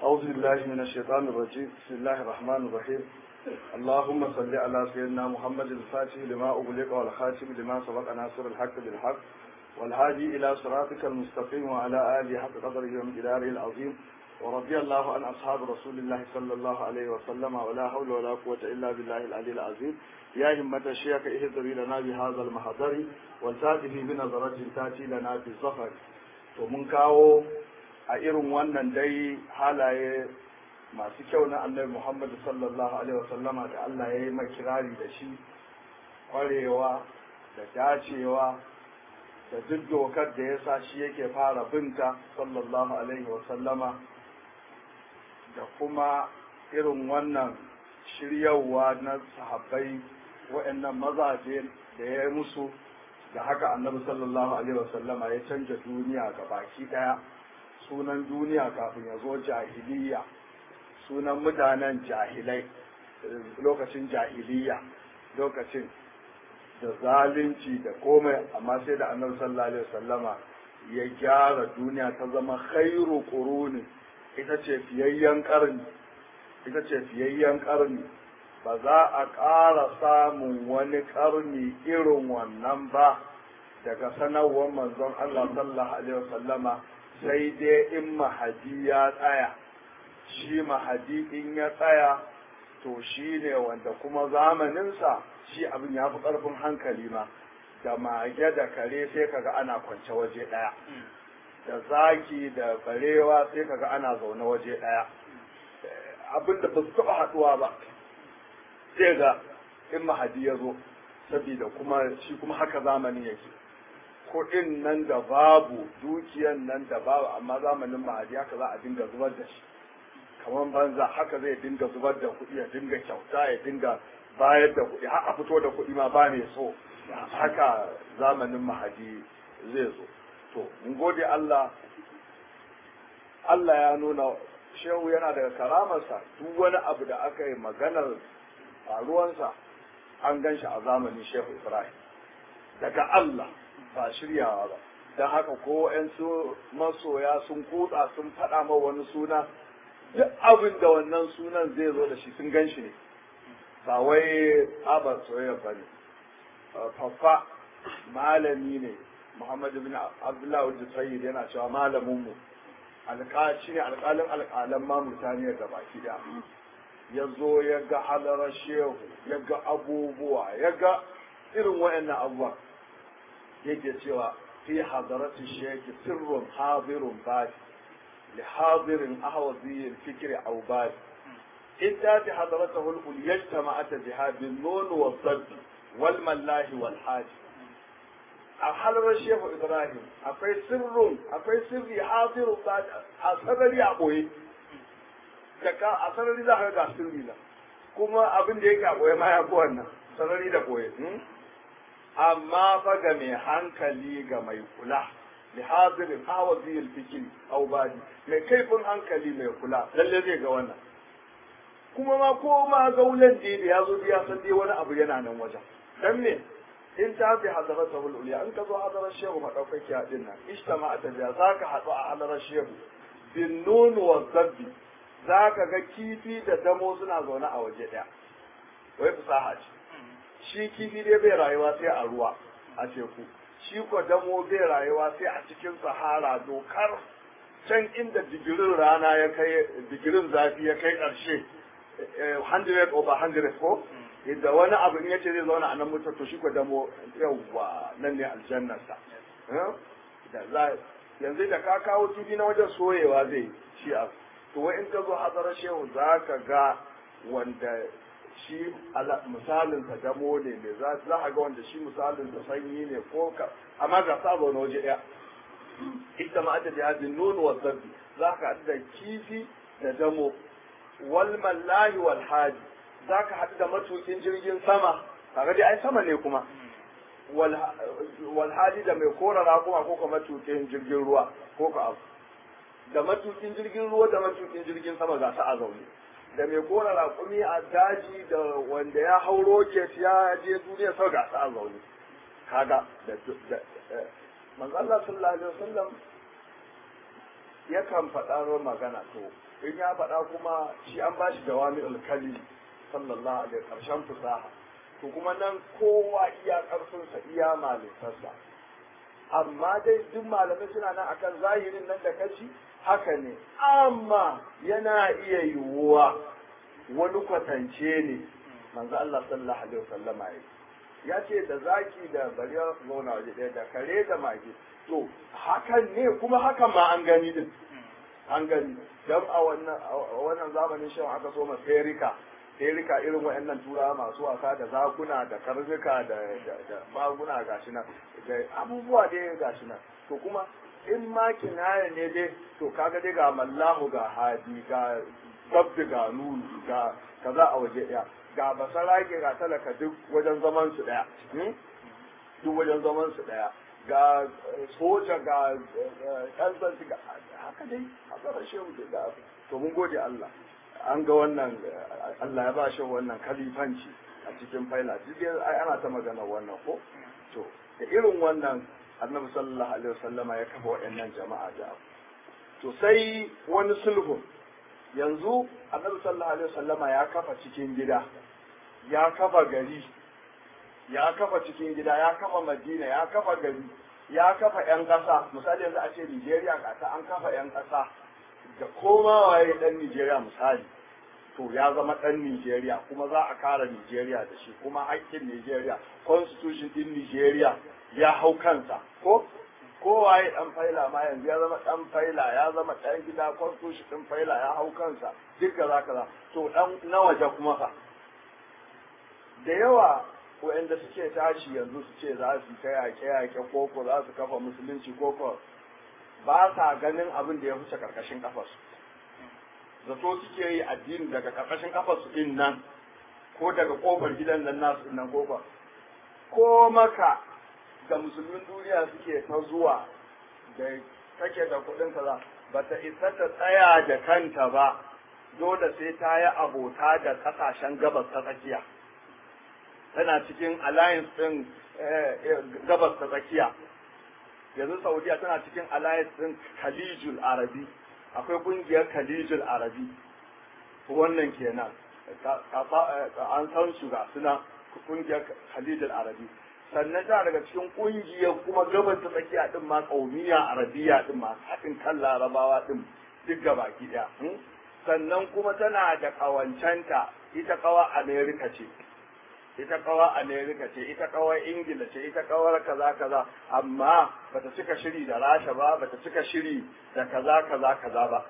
أعوذ بالله من الشيطان الرجيم بسم الله الرحمن الرحيم اللهم صل على سيدنا محمد الفاتح لما أغلق والخاتم لما سبق ناصر الحق بالحق والهادي إلى صراطك المستقيم وعلى آله حق قدره ومقداره العظيم ورضي الله عن أصحاب رسول الله صلى الله عليه وسلم ولا حول ولا قوة إلا بالله العلي العظيم يا همة الشيخ اهدري لنا بهذا المحضر والتاتي بنظرة تاتي لنا في الظفر ومن كاو a irin wannan dai halaye masu kyau na annabi Muhammadu sallallahu alaihi wasallama da Allah ya yi mai kirari da shi kwarewa da dacewa da duk dokar da ya sa shi yake fara binta sallallahu alaihi wasallama da kuma irin wannan shiryawa na sahabbai waɗannan mazaje da ya yi musu da haka annabi sallallahu alaihi wasallama ya canja duniya ga baki ɗaya sunan duniya kafin ya zo jahiliya sunan mutanen jahilai lokacin jahiliya lokacin da zalunci da komai amma sai da annabi sallallahu alaihi wasallama ya gyara duniya ta zama khairu quruni ita ce fiyayyen karni ita ce fiyayyen karni ba za a ƙara samun wani karni irin wannan ba daga sanarwar manzon Allah sallallahu alaihi wasallama sai dai in mahadi ya tsaya shi mahadi in ya tsaya to shi ne wanda kuma zamaninsa shi abin ya fi ƙarfin hankali ma da mage da kare sai kaga ana kwance waje ɗaya da zaki da barewa sai kaga ana zaune waje ɗaya abin da ba su taɓa haɗuwa ba sai ga in mahadi ya zo saboda kuma shi kuma haka zamanin yake kuɗin nan da babu dukiyan nan da babu amma zamanin mahadi haka za a dinga zubar da shi kamar banza haka zai dinga zubar da kuɗi ya dinga kyauta ya dinga bayar da kuɗi har a fito da kuɗi ma ba mai so haka zamanin mahadi zai zo to mun gode Allah Allah ya nuna shehu yana daga karamarsa duk wani abu da aka yi maganar faruwansa an gan shi a zamanin shehu Ibrahim daga Allah ba shiryawa ba don haka ko su masoya sun kutsa sun faɗa ma wani suna duk abin da wannan sunan zai zo da shi sun gan shi ne ba wai abar soyayya ba ne faffa malami ne muhammad bin abdullahi wajen sayyid yana cewa malaminmu shi ne alƙalin alƙalan ma mutane ga baki da ya zo ya ga halarar shehu ya ga abubuwa ya ga irin wa'annan abubuwa yake cewa fi hadarati sheki sirrun hadirun badi li hadirin ahwazi fikri aw badi idda ti hadaratahu al yajtama'at jihad bin nun wa sadd wal mallahi wal haji a halar shehu ibrahim akwai sirrun akwai sirri hadirun badi a sarari a boye daga a sarari za ka ga sirri na kuma abin da yake a boye ma ya fi wannan sarari da boye amma fa ga mai hankali ga mai kula li hadirin hawazi al-fikri aw badi mai kaifin hankali mai kula lalle zai ga wannan kuma ma ko ma gaulan da ya zo ya san dai wani abu yana nan wajen dan me in ta fi hadarata wal uliya in ka zo hadarar shehu madaukaki a dinnan ishtama ta da zaka hadu a hadarar shehu bin nun wa zabbi zaka ga kifi da damo suna zaune a waje daya wai fasaha ce shi kifi dai bai rayuwa sai a ruwa a teku shi ko damo bai rayuwa sai a cikin sahara dokar can inda digirin rana ya kai digirin zafi ya kai ƙarshe 100 over 100 ko inda wani abu in yace zai zauna a nan mutum to shi ko damo yawwa nan ne aljannarsa da za yanzu da ka kawo kifi na wajen soyewa zai shi a to wai in ka zo hadarar shehu za ka ga wanda shi misalin sa damo ne mai za a ga wanda shi misalin sa sanyi ne ko ka amma ga sa zaune waje ɗaya ita ma ta jihadin nono wa zabbi za ka haɗu da kifi da damo wal mallahi wal haji za ka haɗu da matukin jirgin sama kaga dai ai sama ne kuma wal haji da mai kora raƙuma ko ka matukin jirgin ruwa ko ka abu da matukin jirgin ruwa da matukin jirgin sama ga su a zaune da mai kora raƙumi a daji da wanda ya hau roket ya je duniya sau ga a zaune kaga da manzo Allah sallallahu alaihi wasallam yakan faɗa magana to in ya faɗa kuma shi an ba shi jawami alkali sallallahu alaihi ƙarshen fusaha to kuma nan kowa iya ƙarfinsa iya malitarsa amma dai duk malamai suna nan akan zahirin nan da kaci haka ne amma yana iya yiwuwa wani kwatance ne manzo Allah sallallahu alaihi wasallama ya ya ce da zaki da bari zauna waje ɗaya da kare da mage to hakan ne kuma hakan ma an gani din an gani don a wannan zamanin shan aka so maserika serika irin waɗannan turawa masu wasa da zakuna da karnuka da maguna gashi nan da abubuwa dai gashi nan to kuma in ma kinaya ne dai to kaga dai ga mallahu ga hadi ga sabbi ga nunu ga kaza a waje ɗaya ga basarake ga talaka duk wajen zaman su ɗaya duk wajen zaman su ɗaya ga soja ga ɗan sansu ga haka dai haka da shehu da to mun gode Allah an ga wannan Allah ya ba shi wannan kalifanci a cikin faila duk ai ana ta magana wannan ko to da irin wannan annabi sallallahu alaihi wasallama ya kafa waɗannan jama'a da to sai wani sulhu yanzu annabi sallallahu alaihi wasallama ya kafa cikin gida ya kafa gari ya kafa cikin gida ya kafa madina ya kafa gari ya kafa yan ƙasa misali yanzu a ce nigeria kasa an kafa yan ƙasa da koma waye dan nigeria misali to ya zama dan nigeria kuma za a kara nigeria da shi kuma haƙƙin nigeria constitution din nigeria ya hau kansa ko kowaye dan faila ma yanzu ya zama dan faila ya zama dan gida constitution din faila ya hau kansa duk kaza kaza to dan na waje kuma fa da yawa waɗanda suke tashi yanzu su ce za su ta yaƙe-yaƙe koko za su kafa musulunci koko ba sa ganin abin da ya wuce ƙarƙashin ƙafarsu zato suke yi addini daga ƙarƙashin ƙafarsu ɗin nan ko daga ƙofar gidan nan nasu ɗin nan koko ko maka da musulmin duniya suke ta zuwa da take da kuɗin kaza ba ta isa ta tsaya da kanta ba dole sai ta yi abota da ƙasashen gabas ta tsakiya tana cikin alliance ɗin gabas ta tsakiya yanzu saudiya tana cikin alliance ɗin khalijul arabi akwai ƙungiyar khalijul arabi wannan kenan an san su ga suna ƙungiyar khalijul arabi sannan tana daga cikin ƙungiyar kuma gabas ta tsakiya ɗin ma ƙaumiya arabiya ɗin ma haɗin kan larabawa ɗin duk gabaki ɗaya sannan kuma tana da ƙawancenta ita ƙawa amerika ce ita kawa Amerika ce, ita kawa Ingila ce, ita kawar kaza kaza, amma bata cika shiri da Rasha ba, bata cika shiri da kaza kaza kaza ba.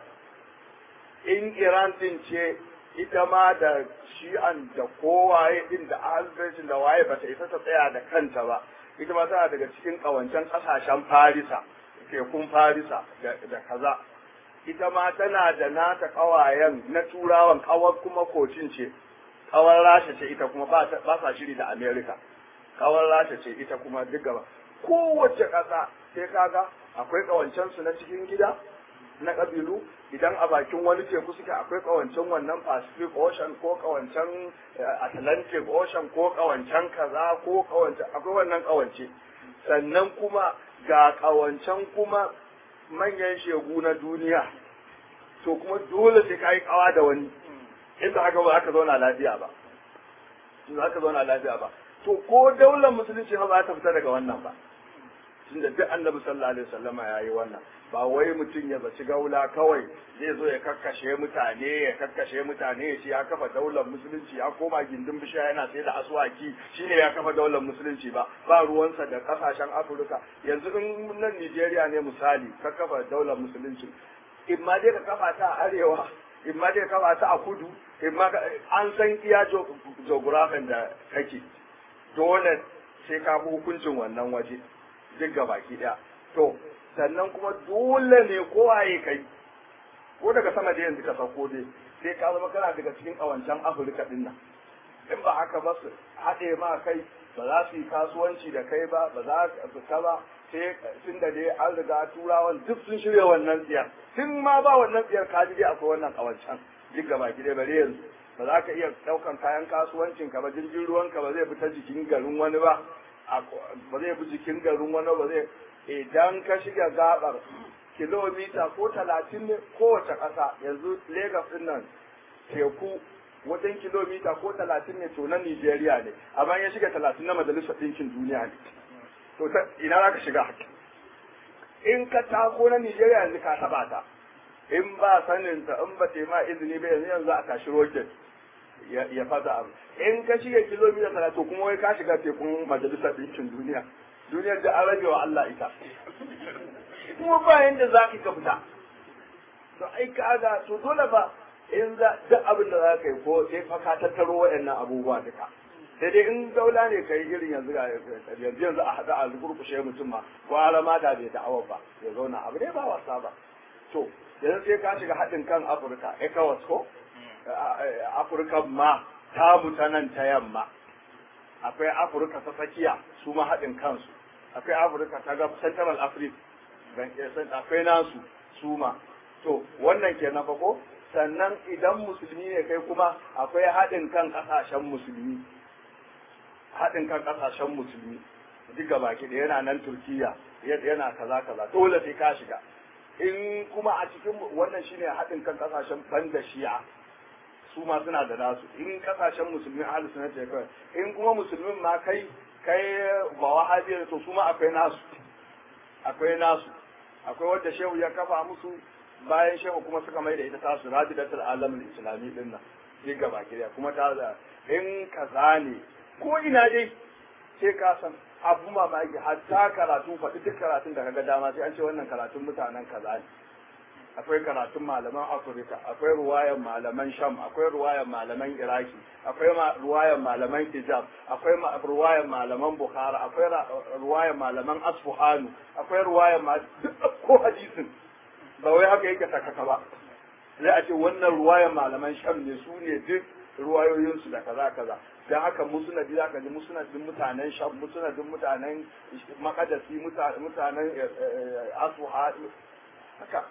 In Iran din ce ita ma da shi'an da kowaye din da ahalbaitin da waye bata isa ta tsaya da kanta ba, ita ma tana daga cikin kawancen kasashen Farisa, tekun Farisa da kaza. Ita ma tana da nata kawayen na turawan kawar kuma kocin ce, kawar rasha ce ita kuma ba sa shiri da amerika kawar rasha ce ita kuma duk gaba kowace ƙasa sai kaga akwai ƙawancensu na cikin gida na ƙabilu idan a bakin wani teku suke akwai ƙawancen wannan pacific ocean ko ƙawancen atlantic ocean ko ƙawancen kaza ko ƙawancen akwai wannan ƙawance sannan kuma ga ƙawancen kuma manyan shegu na duniya to kuma dole sai ka yi ƙawa da wani inda haka ba aka zauna lafiya ba za ka zauna lafiya ba to ko daular musulunci ba za ta fita daga wannan ba tunda duk annabi sallallahu alaihi wasallama ya yi wannan ba wai mutum ya zaci gaula kawai zai zo ya kakkashe mutane ya kakkashe mutane ya ce ya kafa daular musulunci ya koma gindin bishiya yana sai da asuwaki shine ya kafa daular musulunci ba ba ruwansa da kasashen afirka yanzu in nan nigeria ne misali ka kafa daular musulunci in ma dai ka kafa ta a arewa in ma dai ka kafa ta a kudu in ma an san iya geographin da kake dole sai ka bi hukuncin wannan waje duk baki daya to sannan kuma dole ne kowa ya kai ko daga sama da yanzu ka sauko dai sai ka zama kana daga cikin kawancan afirka din nan in ba haka ba su haɗe ma kai ba za su yi kasuwanci da kai ba ba za su fita ba sai tun da dai an riga turawan duk sun shirya wannan tsiyar tun ma ba wannan tsiyar ka ji dai akwai wannan kawancan duk gaba ki dai bare yanzu ba za ka iya ɗaukan kayan kasuwancin ka ba jirgin ruwan ka ba zai fita jikin garin wani ba ba zai fi jikin garin wani ba zai idan ka shiga gabar kilomita ko talatin ne kowace ƙasa yanzu Legas ɗin nan teku wajen kilomita ko talatin ne to na Nijeriya ne amma ya shiga talatin na majalisar ɗinkin duniya ne to ina za ka shiga in ka tako na Nijeriya yanzu ka taɓa ta in ba sanin ta in ba ma izini ba yanzu yanzu a tashi roket ya fasa abu in ka shiga kilomita talatin kuma wai ka shiga tekun majalisar ɗinkin duniya duniyar da an rage wa Allah ita kuma ba yanda za ka fita to ai ka ga to dole ba in za duk abin da za ka yi ko sai fa ka tattaro waɗannan abubuwa duka sai dai in daula ne kai irin yanzu ga yanzu yanzu a haɗa a gurkushe mutum ma gwara ma da bai da'awar ba ya zauna abu ne ba wasa ba to yanzu sai ka shiga haɗin kan afirka ecowas ko afirka ma ta mutanen ta yamma akwai afirka ta tsakiya su ma haɗin kansu akwai afirka ta gab central africa akwai nasu su ma to wannan kenan fa ko sannan idan musulmi ne kai kuma akwai haɗin kan ƙasashen musulmi haɗin kan ƙasashen musulmi duka baki da yana nan turkiya yana kaza kaza dole sai ka shiga in kuma a cikin wannan shine haɗin kan ƙasashen banda shi'a su ma suna da nasu in ƙasashen musulmi ahli sunna ce kai in kuma musulmin ma kai kai ba wahabi to su ma akwai nasu akwai nasu akwai wanda shehu ya kafa musu bayan shehu kuma suka mai da ita tasu rajidatul alamul islami din nan duk gaba ki kuma ta da in kaza ne ko ina dai sai ka san abu mamaki hatta karatu faɗi duk karatun da kaga dama sai an ce wannan karatun mutanen kaza ne akwai karatun malaman afirka akwai ruwayan malaman sham akwai ruwayan malaman iraki akwai ruwayan malaman hijab akwai ruwayan malaman bukhara akwai ruwayan malaman asfuhanu akwai ruwayan duk ko hadisin ba wai haka yake sakaka ba sai a ce wannan ruwayan malaman sham ne su ne duk ruwayoyinsu da kaza kaza dan haka musnadi zaka ji musnadin mutanen sham musnadin mutanen makadasi mutanen asuha haka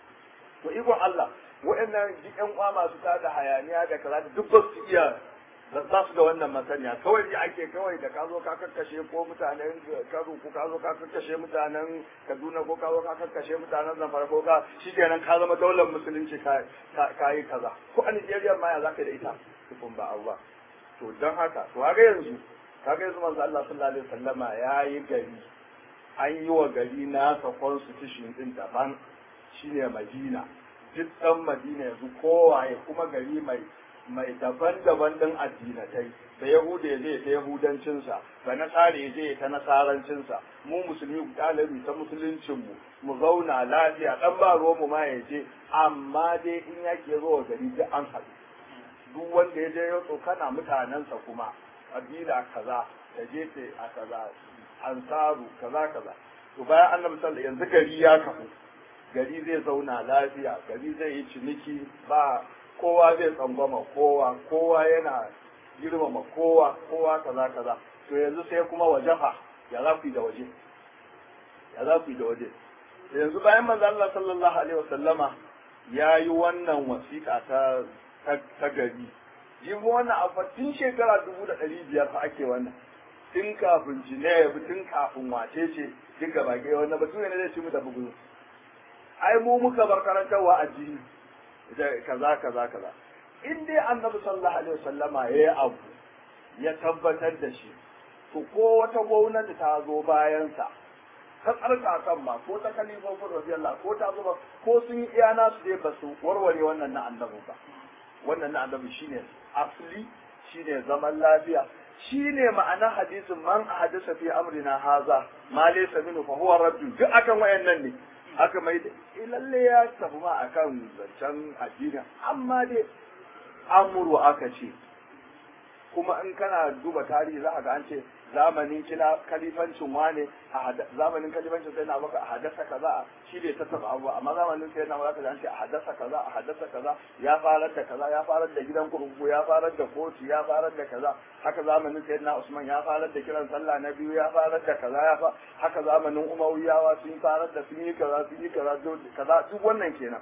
to ikon Allah waɗannan duk ƴan uwa masu tada hayaniya da kaza da duk ba su iya za su da wannan masaniya kawai ji ake kawai da ka zo ka kakkashe ko mutanen Kano ko ka zo ka kakkashe mutanen Kaduna ko ka zo ka kakkashe mutanen Zamfara ko ka shikenan ka zama daular musulunci ka ka yi kaza ko a Nigeria ma ya zaka da ita tukun ba Allah to dan haka to kaga yanzu kaga yanzu manzo Allah sallallahu alaihi wasallama yayi gari an yi wa gari nasa constitution din daban shine Madina duk ɗan Madina yanzu kowaye kuma gari mai mai daban-daban ɗin addinatai da Yahuda ya je ta Yahudancinsa da Nasara ya je ta Nasarancinsa mu musulmi ɗalibi ta musuluncinmu mu zauna lafiya ɗan ba mu ma ya je amma dai in yake zo wa gari duk an haɗu duk wanda ya je ya tsokana mutanensa kuma kabila kaza ta je ta a kaza ansaru kaza kaza to bayan annabi sallallahu yanzu gari ya kafu gari zai zauna lafiya gari zai yi ciniki ba kowa zai tsangwama kowa kowa yana girmama kowa kowa kaza kaza to yanzu sai kuma wajafa ya za ku yi da waje ya za ku yi da waje yanzu bayan manzo Allah sallallahu alaihi wasallama ya yi wannan wasiƙa ta ta gari jibi wannan a tun shekara dubu da ɗari biyar fa ake wannan tun kafin Jinebu tun kafin wace ce duk gaba ɗaya wannan batu ne zai ci mu da bugu ai mu muka bar karantarwa addini da kaza kaza kaza in dai annabi sallallahu alaihi wasallama yayi abu ya tabbatar da shi to ko wata gwamnati ta zo bayan sa ta tsarka kan ma ko ta kalifofin radiyallahu ko ta zo ba ko sun yi iya nasu dai ba su warware wannan na annabi ba wannan na annabi shine asli shine zaman lafiya shine ma'anar hadisin man ahadasa fi amrina haza ma laysa minhu fa huwa raddu duk akan wayannan ne aka mai da lalle ya tafi ma akan zancen addini amma dai amuru aka ce kuma in kana duba tarihi za a ga an ce zamanin kila kalifancin wane a zamanin kalifancin sai na baka a hadasa kaza shi ne ta taba abu amma zamanin sai na baka an ce a hadasa kaza a hadasa kaza ya farar da kaza ya farar da gidan kurkuku ya farar da kotu ya farar da kaza haka zamanin sai na Usman ya farar da kiran sallah na biyu ya farar da kaza ya fa haka zamanin Umayyawa sun farar da sun yi kaza sun yi kaza kaza duk wannan kenan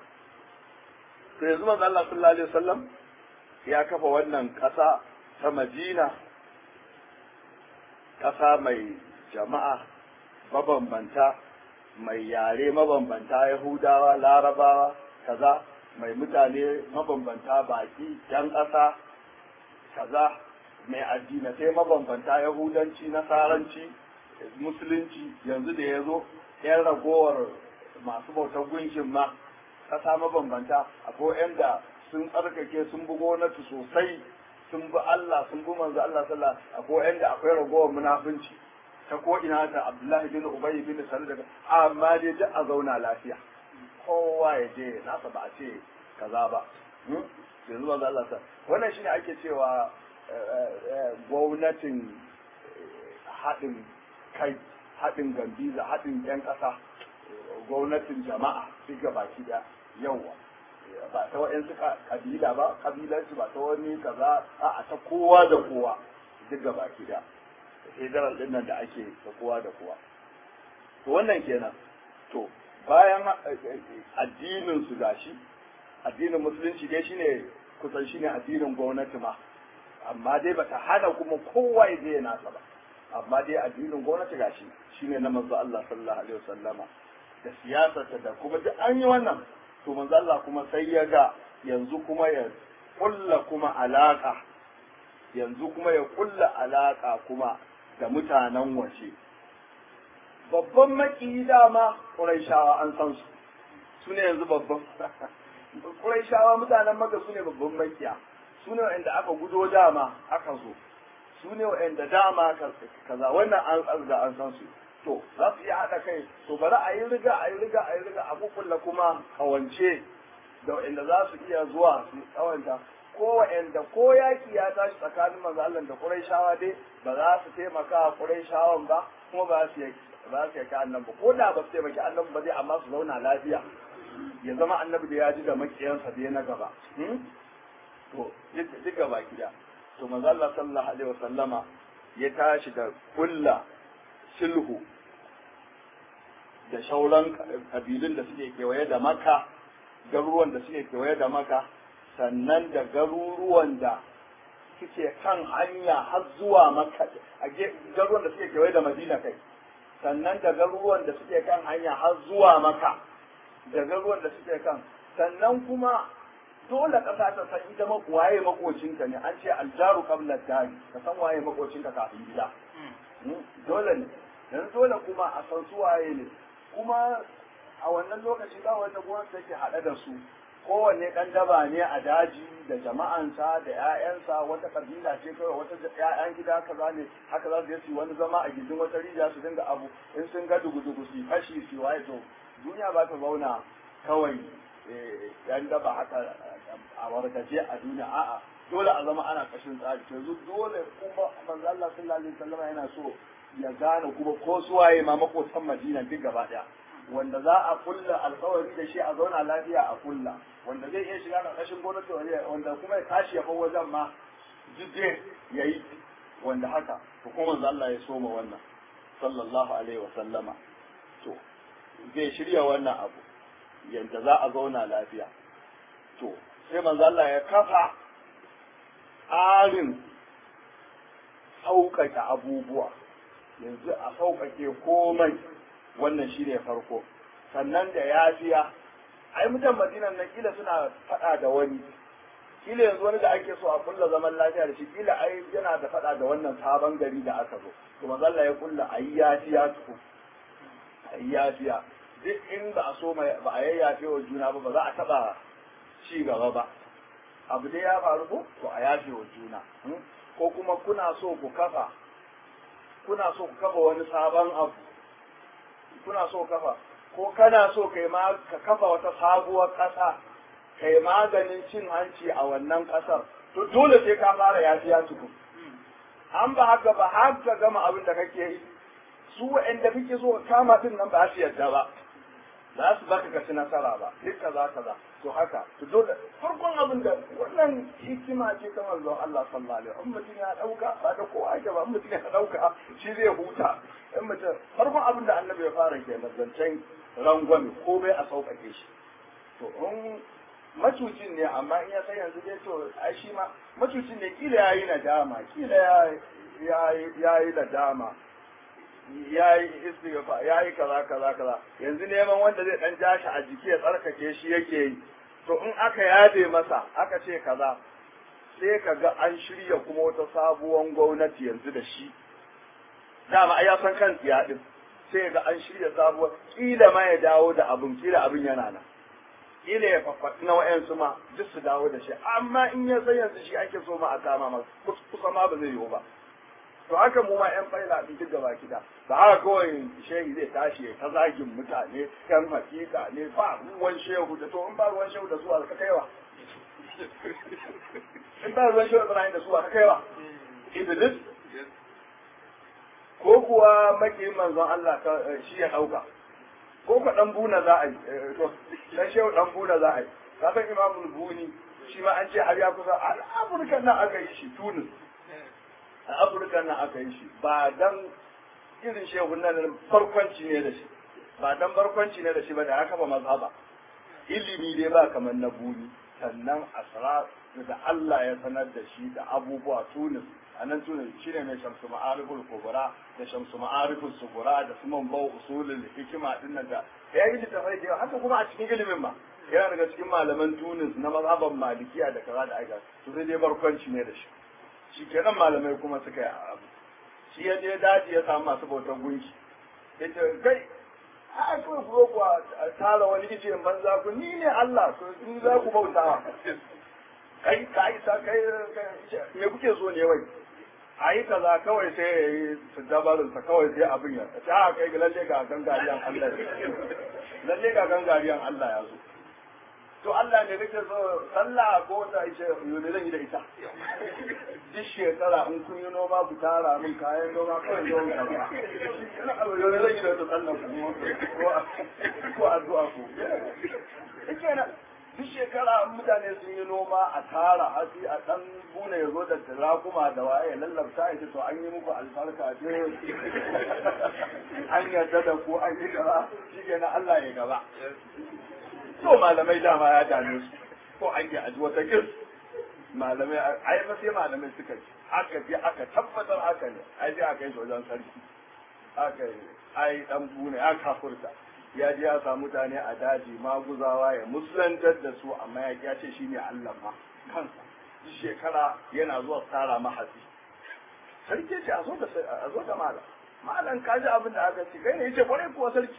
to yanzu manzo Allah sallallahu alaihi wasallam ya kafa wannan kasa ta Madina ƙasa mai jama'a mabambanta mai yare mabambanta yahudawa larabawa kaza mai mutane mabambanta baki yan ƙasa kaza mai addinatai mabambanta yahudanci nasaranci musulunci yanzu da ya zo yan ragowar masu bautar gunkin ma ƙasa mabambanta akwai yan da sun tsarkake sun bi gwamnati sosai sun bi Allah sun bi manzo Allah sallah akwai yan da akwai ragowar munafunci ta ko ina ta Abdullahi bin Ubay bin Salul daga amma dai duk a zauna lafiya kowa ya je nasa ba a ce kaza ba yanzu manzo Allah sa wannan shine ake cewa gwamnatin haɗin kai haɗin gambiza haɗin 'yan ƙasa gwamnatin jama'a duk baki da yawa ba ta wa'yansu kabila ba kabilansu ba ta wani kaza a ta kowa da kowa duk baki da federal din nan da ake da kowa da kowa to wannan kenan to bayan addinin su gashi addinin musulunci dai shine kusan shine addinin gwamnati ma amma dai bata hana kuma kowa ya je nasa ba amma dai addinin gwamnati gashi shine na manzo Allah sallallahu alaihi wasallama da siyasarta da kuma duk an yi wannan to manzo Allah kuma sai ya ga yanzu kuma ya kulla kuma alaka yanzu kuma ya kulla alaka kuma da mutanen waje babban maki dama Qurayshawa an san su su ne yanzu babban Qurayshawa mutanen Makka su ne babban makiya su ne wanda aka gudo dama aka zo su ne wa'anda dama kaza wannan an da an san su to za su iya haɗa kai to bari a yi riga a yi riga a yi riga a kukulla kuma kawance da wa'anda za su iya zuwa su kawanta ko wa'anda ko yaki ya tashi tsakanin manzo Allah da Qurayshawa dai ba za su taimaka wa Qurayshawan ba kuma ba su ba su yaka annabi ko da ba su taimaki annabi ba zai amma su zauna lafiya ya zama annabi da ya ji da makiyansa da na gaba to duk gaba gida to manzo Allah sallallahu alaihi wasallama ya tashi da kulla sulhu da shauran kabilun da suke kewaye da maka garuruwan da suke kewaye da maka sannan da garuruwan da suke kan hanya har zuwa maka a garuruwan da suke kewaye da madina kai sannan da garuruwan da suke kan hanya har zuwa maka da garuruwan da suke kan sannan kuma dole ƙasa ta san ita waye makocinka ne an ce aljaru qabla dari ka san waye makocinka kafin gida dole ne dan dole kuma a san su waye ne kuma a wannan lokaci ba wata gwamnati take haɗe da su kowanne ɗan daba ne a daji da jama'ansa da 'ya'yansa wata kabila ce kawai wata 'ya'yan gida kaza ne haka za su je su wani zama a gindin wata rijiya su dinga abu in sun ga dugu-dugu su fashi su waye to duniya ba ta zauna kawai yan daba haka a wargaje a duniya a'a dole a zama ana kashin tsari yanzu dole kuma manzo Allah sallallahu alaihi wasallam yana so ya gane kuma ko suwaye ma makotan Madina duk gaba daya wanda za a kulla alkawari da shi a zauna lafiya a kulla wanda zai iya shiga ƙarƙashin gwamnati wanda kuma ya tashi ya bar wajen ma jidde ya yi wanda haka to kuma manzo Allah ya soma wannan sallallahu alaihi wa sallama to zai shirya wannan abu yanda za a zauna lafiya to sai manzo Allah ya kafa tsarin sauƙaƙe abubuwa yanzu a sauƙaƙe komai wannan shi ne farko sannan da yafiya ai mutan madinan nan kila suna faɗa da wani kila yanzu wani da ake so a kulla zaman lafiya da shi kila ai yana da faɗa da wannan sabon gari da aka zo to mazalla ya kulla ayi yafiya tuku ayi yafiya duk in ba a so ba a yayyafe wa juna ba ba za a taɓa ci gaba ba abu dai ya faru ko to a yafe wa juna ko kuma kuna so ku kafa kuna so ku kafa wani sabon abu kuna so kafa ko kana so kai ma ka kafa wata sabuwar ƙasa kai maganin cin hanci a wannan ƙasar to dole sai ka fara yafiya tukun an ba haka ba har ka gama abin da kake yi su wa'anda kake so kama din nan ba su yadda ba za su baka ka ci nasara ba duk kaza kaza to haka to dole farkon abin da wannan hikima ce ta manzon Allah sallallahu alaihi wasallam mutum ya dauka ba da kowa ake ba mutum ya dauka shi zai huta in mutum farkon abin da annabi ya fara ke zancen rangwame ko bai a sauƙaƙe shi to in macucin ne amma in ya san yanzu dai to ai shi ma macucin ne kila yayi nadama kila ya ya yi nadama ya yi istighfar ya yi kaza kaza kaza yanzu neman wanda zai dan ja shi a jiki ya tsarkake shi yake yi to in aka yabe masa aka ce kaza sai ka ga an shirya kuma wata sabuwar gwamnati yanzu da shi dama ai ya san kan tsiya din sai ga an shirya sabuwar kila ma ya dawo da abin kila abin yana nan kila ya fafaɗi na wa'yansu ma duk su dawo da shi amma in ya san yanzu shi ake so ma a kama ma kusa ma ba zai yiwu ba to haka mu ma yan faila din duk gaba kida ba haka kawai shehi zai tashi ya ta zagin mutane yan hakika ne ba ruwan shehu da to in ba ruwan shehu da su ka kaiwa in ba ruwan shehu Ibrahim da su ka kaiwa Iblis ko kuwa makiyin manzon Allah shi ya dauka ko ka dan buna za a yi to dan shehu dan buna za a yi ka san imamul buni shi ma an ce har ya kusa a Afirka nan aka yi shi Tunis a afirka nan aka yi shi ba dan irin shehun nan farkwanci ne da shi ba dan barkwanci ne da shi ba da haka ba mazhaba ilimi dai ba kamar na buni sannan asrar da Allah ya sanar da shi da abubuwa tunis a nan tunis shine mai shamsu ma'ariful kubra da shamsu ma'ariful sugura da su man bau usulul hikima din nan da ya yi littafai da haka kuma a cikin ilimin ma yana daga cikin malaman tunis na mazhaban malikiya da kaza da aika to sai dai barkwanci ne da shi shi kenan malamai kuma suka yi abu shi ya je daji ya samu masu bautar gunki ya ce kai a kuma ku ku tara wani ice in banza ku ni ne Allah to ni za ku bautawa kai ka isa kai me kuke so ne wai a yi kaza kawai sai ya yi su dabarinsa kawai sai abin ya ta kai ga lalle ga gangariyan Allah lalle ga gangariyan Allah ya zo to Allah ne kake so sallah ko ta ishe yone zan yi da ita duk shekara in kun yi noma ku tara min kayan noma kawai zo ka ba yone zan yi da ita sallah ku ko addu'a ku kenan duk shekara mutane sun yi noma a tara hatsi a dan bune ya zo da rakuma da waye ya lallabta ya ce to an yi muku albarka ce an yarda da ku an yi gaba shi kenan Allah ya gaba to malamai dama ya dame su ko an yi aji wata kir malamai ai ba sai malamai suka ci aka je aka tabbatar haka ne ai sai aka yi shi wajen sarki aka yi ai dan bune ya kafurta ya je ya samu mutane a daji maguzawa ya musulantar da su amma ya ya ce shine Allah ma kansa shekara yana zuwa tsara mahasi sarki ce a zo da a zo da malam malam ka ji abin da aka ce kai ne yace kwarai kuwa sarki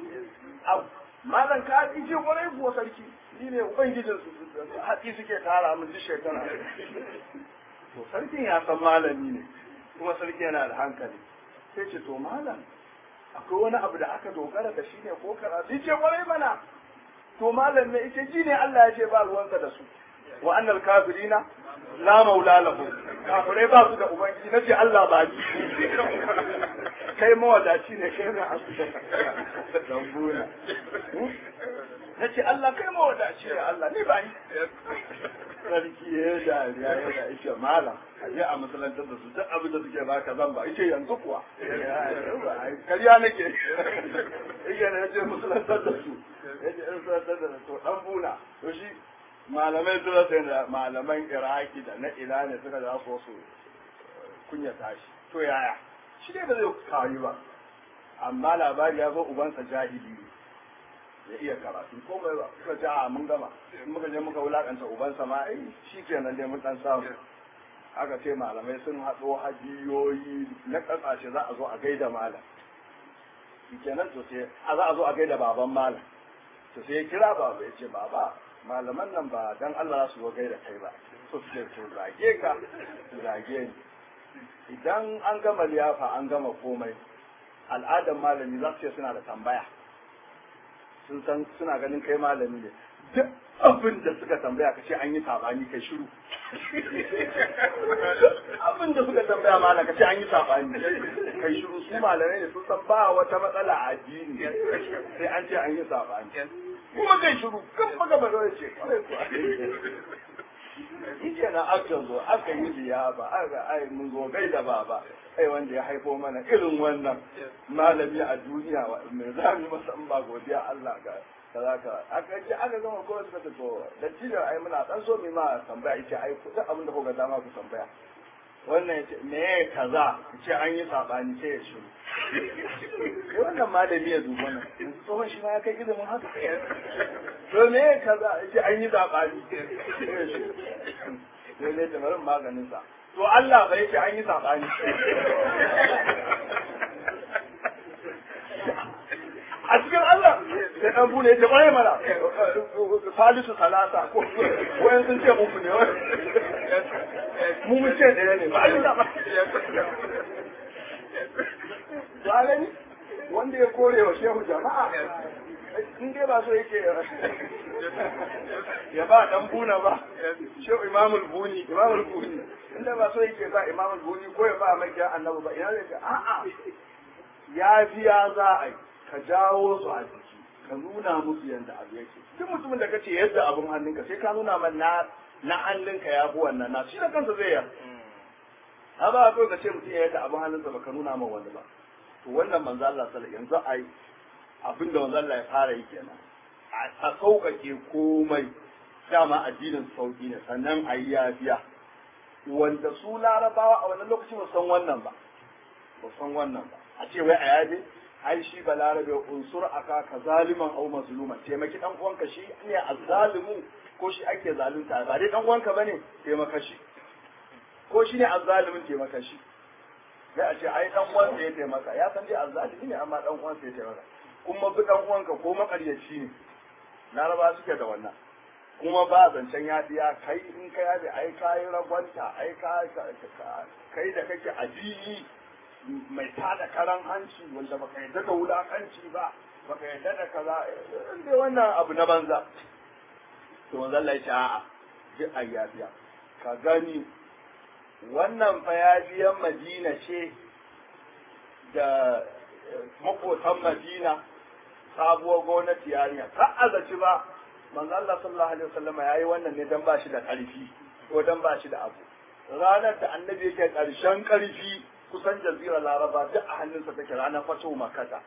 malam ka ji ce kwarai kuwa sarki ni ne ubangijin su hatsi suke tara min duk shekara to sarkin ya san malami ne kuma sarki yana da hankali sai ce to malam akwai wani abu da aka dogara da shi ne ko karatu ce kwarai mana to malam ne ita ji ne Allah ya ce ba ruwansa da su wa annal kafirina la maula lahu kafirai ba su da ubangiji nace Allah ba ni kai mawadaci ne kai na asu da dambuna nace Allah kai mawadaci ne Allah ni ba ni sarki ya dariya ya da ishe malam a je a masalantar da su duk abin da suke baka zan ba ice yanzu kuwa karya nake yake na je masalantar da su ya je masalantar da su dan buna to shi malamai sun rasa da malaman iraki da na ina ne suka za su su kunya tashi to yaya shi dai ba zai kawo ba amma labari ya zo ubansa jahili ne ya iya karatu komai ba suka ce a mun gama in muka je muka wulakanta ubansa ma ai shi kenan dai mun dan samu aka ce malamai sun haɗo hadiyoyi na ƙasashe za a zo a gaida malam shi kenan to sai a za a zo a gaida baban malam to sai ya kira baba ya ce baba malaman nan ba dan Allah su zo gaida kai ba to sai to zage ka zage ni idan an gama liyafa an gama komai al'adar malami za su ce suna da tambaya sun san suna ganin kai malami ne duk abin da suka tambaya ka ce an yi sabani kai shiru abin da suka tambaya malam ka ce an yi sabani kai shiru su malamai ne sun san ba wata matsala a addini sai an ce an yi sabani kuma kai shiru kan maga ba zai ce Ike na aka zo aka yi liyafa aka ai mun zo gai da baba ai wanda ya haifo mana irin wannan malami a duniya mai za mu masa in ba godiya Allah ga kaza ka aka ji aka gama ko suka ce to da tijar ai muna dan so mai ma tambaya yace ai ku duk abin da kuka dama ku tambaya wannan ya ce me ya kaza ya ce an yi saɓani sai ya shiru kai wannan malami ya duba nan tsohon shi ma ya kai ilimin haka to me ya kaza ya ce an yi saɓani sai ya shiru sai zai ta barin maganin sa to Allah bai ce an yi saɓani a cikin Allah sai dan bune ya kwaye mana salisu salasa ko wayan sun ce uku ne mu mun ce ɗaya ne ba Allah ba ba gani wanda ya kore wa shehu jama'a in dai ba so yake ya ba dan buna ba shehu imamul buni imamul buni in dai ba so yake ba imamul buni ko ya ba mai annabi ba ina zai a'a ya biya za a yi ka jawo su a jiki ka nuna musu yadda abu yake duk mutumin da ka ce yadda abin hannunka sai ka nuna man na na hannunka ya fi wannan na shi da kansa zai yi ha ba ka ka ce mutum ya yadda abin hannunsa ba ka nuna man wani ba to wannan manzo Allah sallallahu yanzu ai abin da manzo Allah ya fara yi kenan a sauƙaƙe komai dama addinin sauƙi ne sannan a yi yafiya wanda su larabawa a wannan lokacin ba san wannan ba ba san wannan ba a ce wai a yaje ai shi balarabe unsur aka ka zaliman au mazluman taimaki dan uwanka shi ne azzalimu ko shi ake zalunta ba dai dan uwanka bane taimaka shi ko shi ne azzalimin taimaka shi sai a ce ai dan uwansa ya taimaka ya san dai azzalimi ne amma dan uwansa ya taimaka kuma bi dan uwanka ko makaryaci ne laraba suke da wannan kuma ba zancen yafiya kai in ka yafi ai kai ragwanta ai ka kai da kake addini mai tada karan hanci wanda baka yadda da wulakanci ba baka yadda da kaza dai wannan abu na banza to manzo Allah ya ce a'a duk ayyabiya ka gani wannan fa yabiyan Madina ce da makotan Madina sabuwar gwamnati yarinya ka azaci ba manzo Allah sallallahu alaihi wasallam yayi wannan ne dan ba shi da karfi ko dan ba shi da abu ranar da annabi yake karshen karfi kusan jazirar laraba duk a hannunsa take ranar fato makata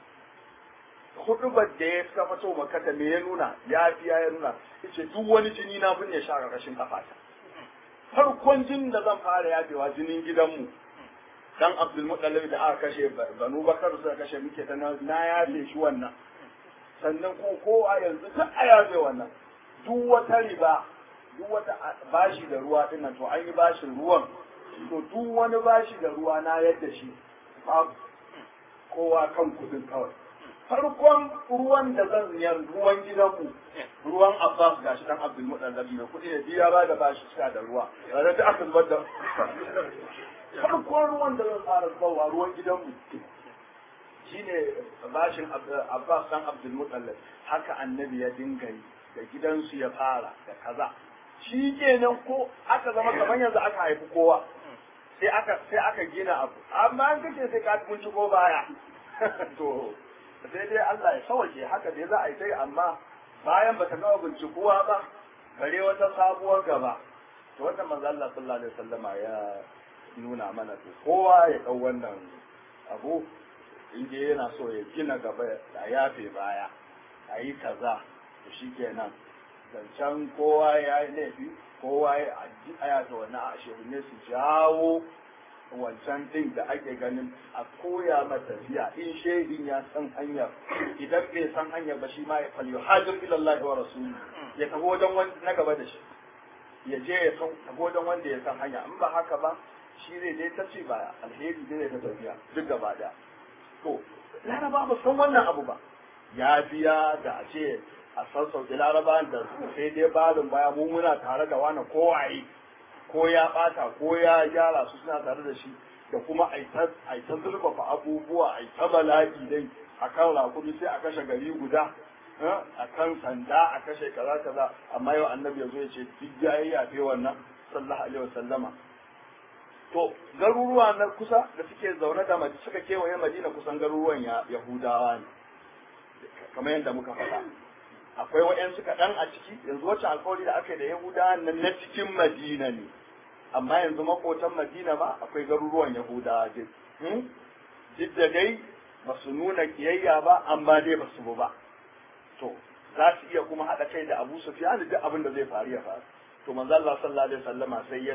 hudubar da ya suka fato makata me ya nuna ya fiya ya nuna yace duk wani jini na binne shi a ƙarƙashin kafata farkon jinin da zan fara yafewa jinin gidanmu dan abdul muttalib da aka kashe banu bakar suka kashe muke ta na yafe shi wannan sannan ko ko a yanzu duk a yafe wannan duk wata riba duk wata bashi da ruwa dinnan to an yi bashin ruwan to duk wani bashi da ruwa na yadda shi babu kowa kan kudin kawai farkon ruwan da zan yar ruwan gidanmu ruwan Abbas gashi dan Abdul Muttalib mai kudi ne biya ba da bashi sha da ruwa ranar da aka zubar da farkon ruwan da zan fara zubarwa ruwan gidanmu shine bashin Abbas dan Abdul Muttalib haka annabi ya dinga yi da gidansu ya fara da kaza shi kenan ko aka zama kamar yanzu aka haifi kowa sai aka sai aka gina abu amma an kace sai ka mun ko baya to sai dai Allah ya sauke haka dai za a yi sai amma bayan bata gama bincikuwa ba bare wata sabuwar gaba to wannan manzo Allah sallallahu alaihi wasallama ya nuna mana to kowa ya dau wannan abu inda yana so ya gina gaba ya yafe baya a yi kaza to shikenan zancen kowa ya yi laifi kowa ya aya ta wani a ne su jawo wancan din da ake ganin a koya mata tafiya in shaidin ya san hanyar idan bai san hanyar ba shi ma ya falyo hajjar ilallah wa rasuli ya tafi wajen wanda na gaba da shi ya je ya san tafi wajen wanda ya san hanya in ba haka ba shi zai je ta ce baya alheri zai ta tafiya duk gaba daya to laraba ba san wannan abu ba ya biya da a ce a sassauke larabawan da sai dai balin baya mu muna tare da wani kowaye ko ya bata ko ya gyara su suna tare da shi da kuma a ta zurfafa abubuwa a ta bala'i dai a kan rakumi sai a kashe gari guda a kan sanda a kashe kaza kaza amma yau annabi ya zo ya ce duk ya yi yafe wannan sallallahu alaihi wasallama to garuruwa na kusa da suke zaune da mace suka kewaye madina kusan garuruwan yahudawa ne kamar yadda muka faɗa akwai waɗansu kaɗan a ciki yanzu wacce alkawari da aka yi da yahudawa nan na cikin madina ne amma yanzu makotan madina ma akwai garuruwan yahudawa duk duk da dai ba su nuna kiyayya ba amma dai ba su bu ba to za su iya kuma haɗa kai da abu sufyan duk abin da zai faru ya faru to manzo Allah sallallahu alaihi wasallama sai ya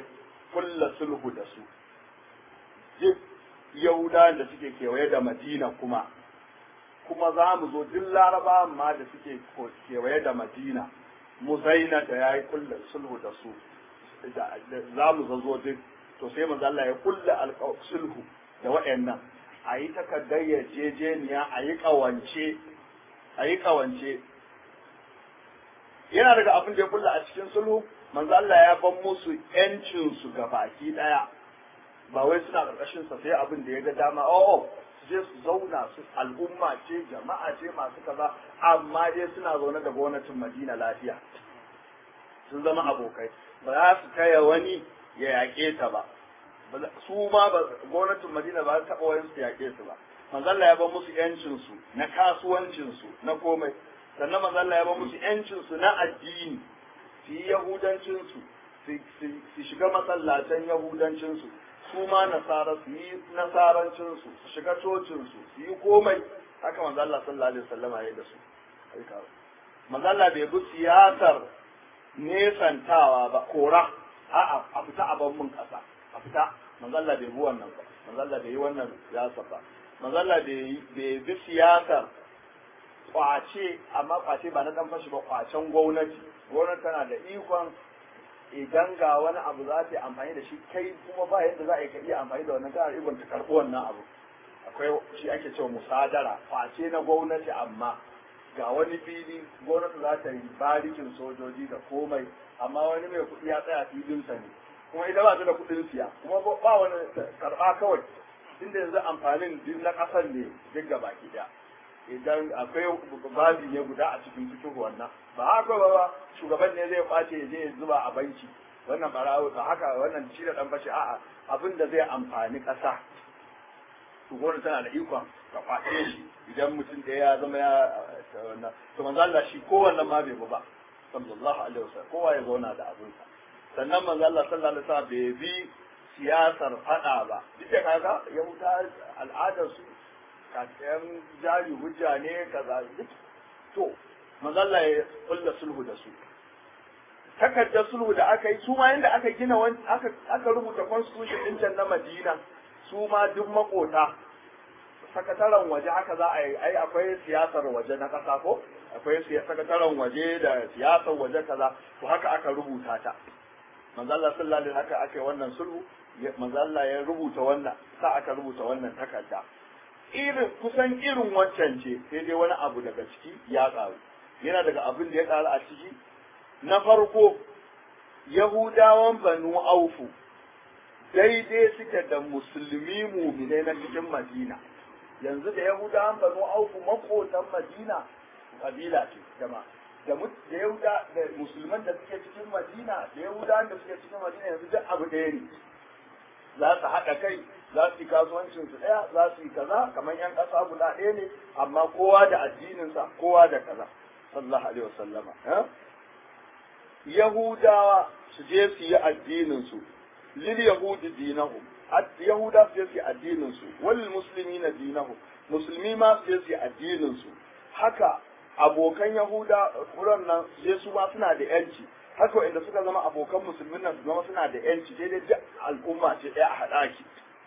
kulla sulhu da su duk yahudawan da suke kewaye da madina kuma kuma za mu zo duk laraba ma da suke kewaye da madina muzaina da ya yi kulla sulhu da su za mu zo duk to sai manzo Allah ya kulla sulhu da waɗannan a yi takardar yarjejeniya a yi ƙawance a yi ƙawance yana daga abin da ya kulla a cikin sulhu manzo Allah ya ban musu yancin su ga baki daya ba wai suna karkashin sa sai abin da ya ga dama oh su je su zauna su al'umma ce jama'a ce masu kaza amma dai suna zaune da gwamnatin Madina lafiya sun zama abokai ba za su kaya wani ya yaƙe ta ba su ma gwamnatin Madina ba ta taɓa wani su yaƙe su ba manzo Allah ya ban musu yancin su na kasuwancin su na komai sannan manzo Allah ya ban musu yancin su na addini su yi yahudancin su su shiga masallacin yahudancin su su ma nasara su yi nasarancin su su shiga cocin su su yi komai haka manzo Allah sallallahu alaihi wasallam ya yi da su manzo Allah bai bi siyasar nesantawa ba kora a'a a fita a ban mun kasa a fita manzo Allah bai bi wannan ba manzo Allah bai yi wannan siyasar ba manzo Allah bai bi siyasar kwace amma kwace ba na dan fashi ba kwacen gwamnati gwamnati tana da ikon idan ga wani abu za ta yi amfani da shi kai kuma ba yadda za a yi ka iya amfani da wannan kana ikon ta karɓi wannan abu akwai shi ake cewa musadara kwace na gwamnati amma ga wani fili gwamnati za ta yi barikin sojoji da komai amma wani mai kuɗi ya tsaya filinsa ne kuma ita ba ta da kuɗin siya kuma ba wani karɓa kawai inda yanzu amfanin duk na ƙasar ne duk gaba ki ɗaya idan akwai babi ne guda a cikin cikin wannan ba haka ba shugaban ne zai kwace ya je zuba a banki wannan barawo ba haka wannan shi da dan bashi a'a abin da zai amfani ƙasa to gwamnati tana da ikon ka kwace shi idan mutum da ya zama ya wannan to manzo Allah shi kowanne ma bai ba sallallahu alaihi wasallam kowa ya zauna da abinsa sannan manzo Allah sallallahu alaihi wasallam bai bi siyasar fada ba duk da kaga yahuda al'adar su kasayan jari hujja ne kaza to mazalla ya kulla sulhu da su takardar sulhu da aka yi su ma yanda aka gina aka aka rubuta constitution din can na Madina su ma duk makota sakataren waje haka za a yi ai akwai siyasar waje na kasa ko akwai sakataren waje da siyasar waje kaza to haka aka rubuta ta manzo Allah sallallahu alaihi haka aka yi wannan sulhu manzo Allah ya rubuta wannan sa aka rubuta wannan takarda irin kusan irin wancan ce sai dai wani abu daga ciki ya ƙaru yana daga abin da ya ƙaru a ciki na farko yahudawan banu aufu daidai suke da musulmi muminai na cikin madina yanzu da yahudawan banu aufu makotan madina kabila ce jama'a da da yahuda da musulman da suke cikin madina da yahudawan da suke cikin madina yanzu duk abu ɗaya ne za su haɗa kai za su yi kasuwancin su ɗaya za su yi kaza kamar yan ƙasa guda ɗaya ne amma kowa da addininsa kowa da kaza sallallahu alaihi wasallama yahudawa su je su yi addinin su lil yahudi dinahum yahuda su je su yi addinin su wal muslimina dinahum musulmi ma su je su yi addinin su haka abokan yahuda kuran nan je su ma suna da yanci haka inda suka zama abokan musulmin nan su zama suna da yanci daidai duk al'umma ce ɗaya a haɗa ki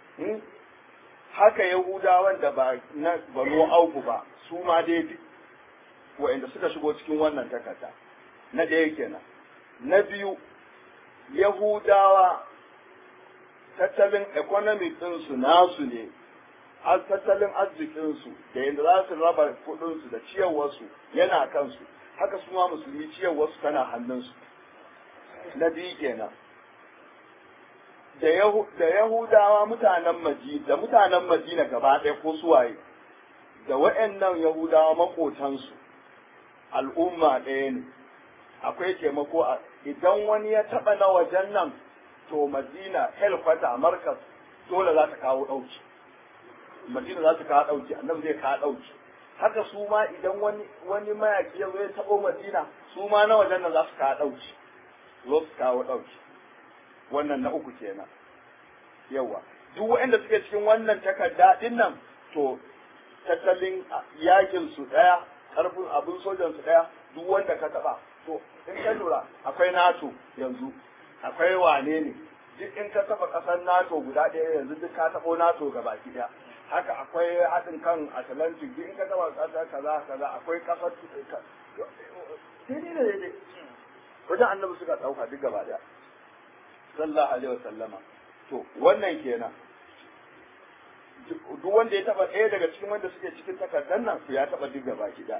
haka yahudawan da ba na banu auku ba su ma daidai wa'inda suka shigo cikin wannan takarda na ɗaya kenan na biyu yahudawa tattalin economic ɗinsu nasu ne tattalin arzikinsu da yadda za su raba kuɗinsu da ciyarwarsu yana kansu haka su ma musulmi ciyarwarsu tana hannunsu na biyu kenan da Yahudawa mutanen Madina da mutanen Madina gaba ɗaya ko suwaye da waɗannan Yahudawa makotansu al'umma ɗaya ne akwai taimako a idan wani ya taɓa na wajen nan to Madina helkwata Markas dole za ta kawo ɗauki Madina za ta kawo ɗauki annabi zai kawo ɗauki haka su ma idan wani wani mayaki ya zo ya taɓo Madina su ma na wajen nan za su kawo ɗauki zo su kawo ɗauki wannan na uku kenan yawa duk waɗanda suke cikin wannan takarda din nan to tattalin yakin su ɗaya ƙarfin abin sojan su ɗaya duk wanda ka taɓa to in ka lura akwai nato yanzu akwai wane ne duk in ka taba kasar nato guda ɗaya yanzu duk ka taɓo nato gaba ɗaya haka akwai haɗin kan atlantic duk in ka taba ƙasa kaza kaza akwai ƙasar daidai da daidai wajen annabi suka ɗauka duk gaba ɗaya sallallahu alaihi wasallama to wannan kenan duk wanda ya taba ɗaya daga cikin wanda suke cikin takardar nan su ya taba duk gaba ɗaya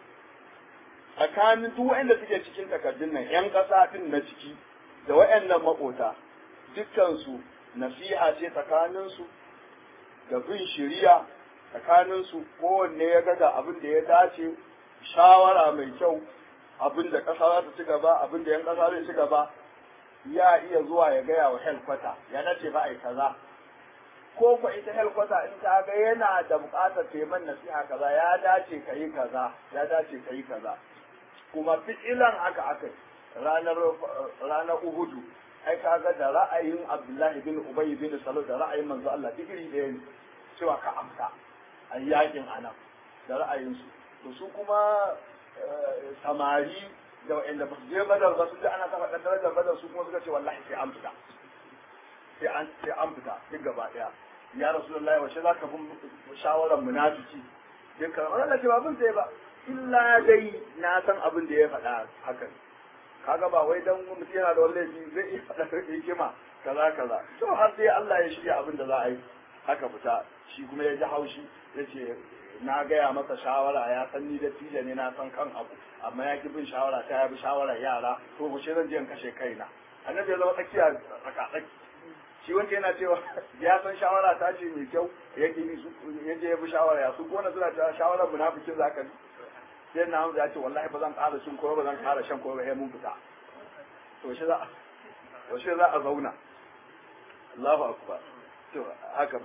tsakanin duk wanda suke cikin takardun nan yan ƙasa din na ciki da waɗannan maƙota dukkansu nasiha ce tsakaninsu da bin shiriya tsakaninsu kowanne ya ga abin da ya dace shawara mai kyau abin da ƙasa za ta ci gaba abin da yan ƙasa zai ci gaba ya iya zuwa ya gaya wa helkwata ya nace ba a yi kaza ko ko ita helkwata in ta ga yana da buƙatar taiman nasiha kaza ya dace ka yi kaza ya dace ka yi kaza kuma fitilan haka aka ranar ranar uhudu ai kaga da ra'ayin abdullahi bin ubay bin salul da ra'ayin manzo Allah duk iri ɗaya ne cewa ka amsa a yakin anan da ra'ayinsu to su kuma samari da wa'anda ba su je badar ba su ji ana kafa darajar badar su kuma suka ce wallahi sai an fita sai an sai an fita duk gaba daya ya rasulullahi wace za ka bi shawarar munafiki dukkan wannan ce ba bin sai ba illa dai na san abin da ya faɗa haka kaga ba wai dan mutum yana da wani laifi zai iya faɗa hikima kaza kaza to har sai Allah ya shirya abin da za a yi haka fita shi kuma ya ji haushi ya ce na gaya masa shawara ya san ni da tija ne na san kan abu amma ya ki bin shawara ta ya bi shawarar yara to mu zan je in kashe kaina annabi ya zama tsakiya tsakatsaki shi wanda yana cewa ya san shawara ta ce mai kyau ya ki bi ya je ya bi shawara ya su gona suna cewa shawarar munafikin zaka bi sai na hamza ya ce wallahi ba zan ƙara cin kowa ba zan ƙara shan kowa ba sai mun fita to shi za to shi za a zauna Allahu akbar to haka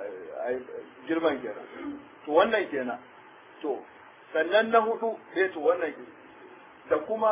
girman kenan to wannan kenan to sannan na hudu sai to wannan da kuma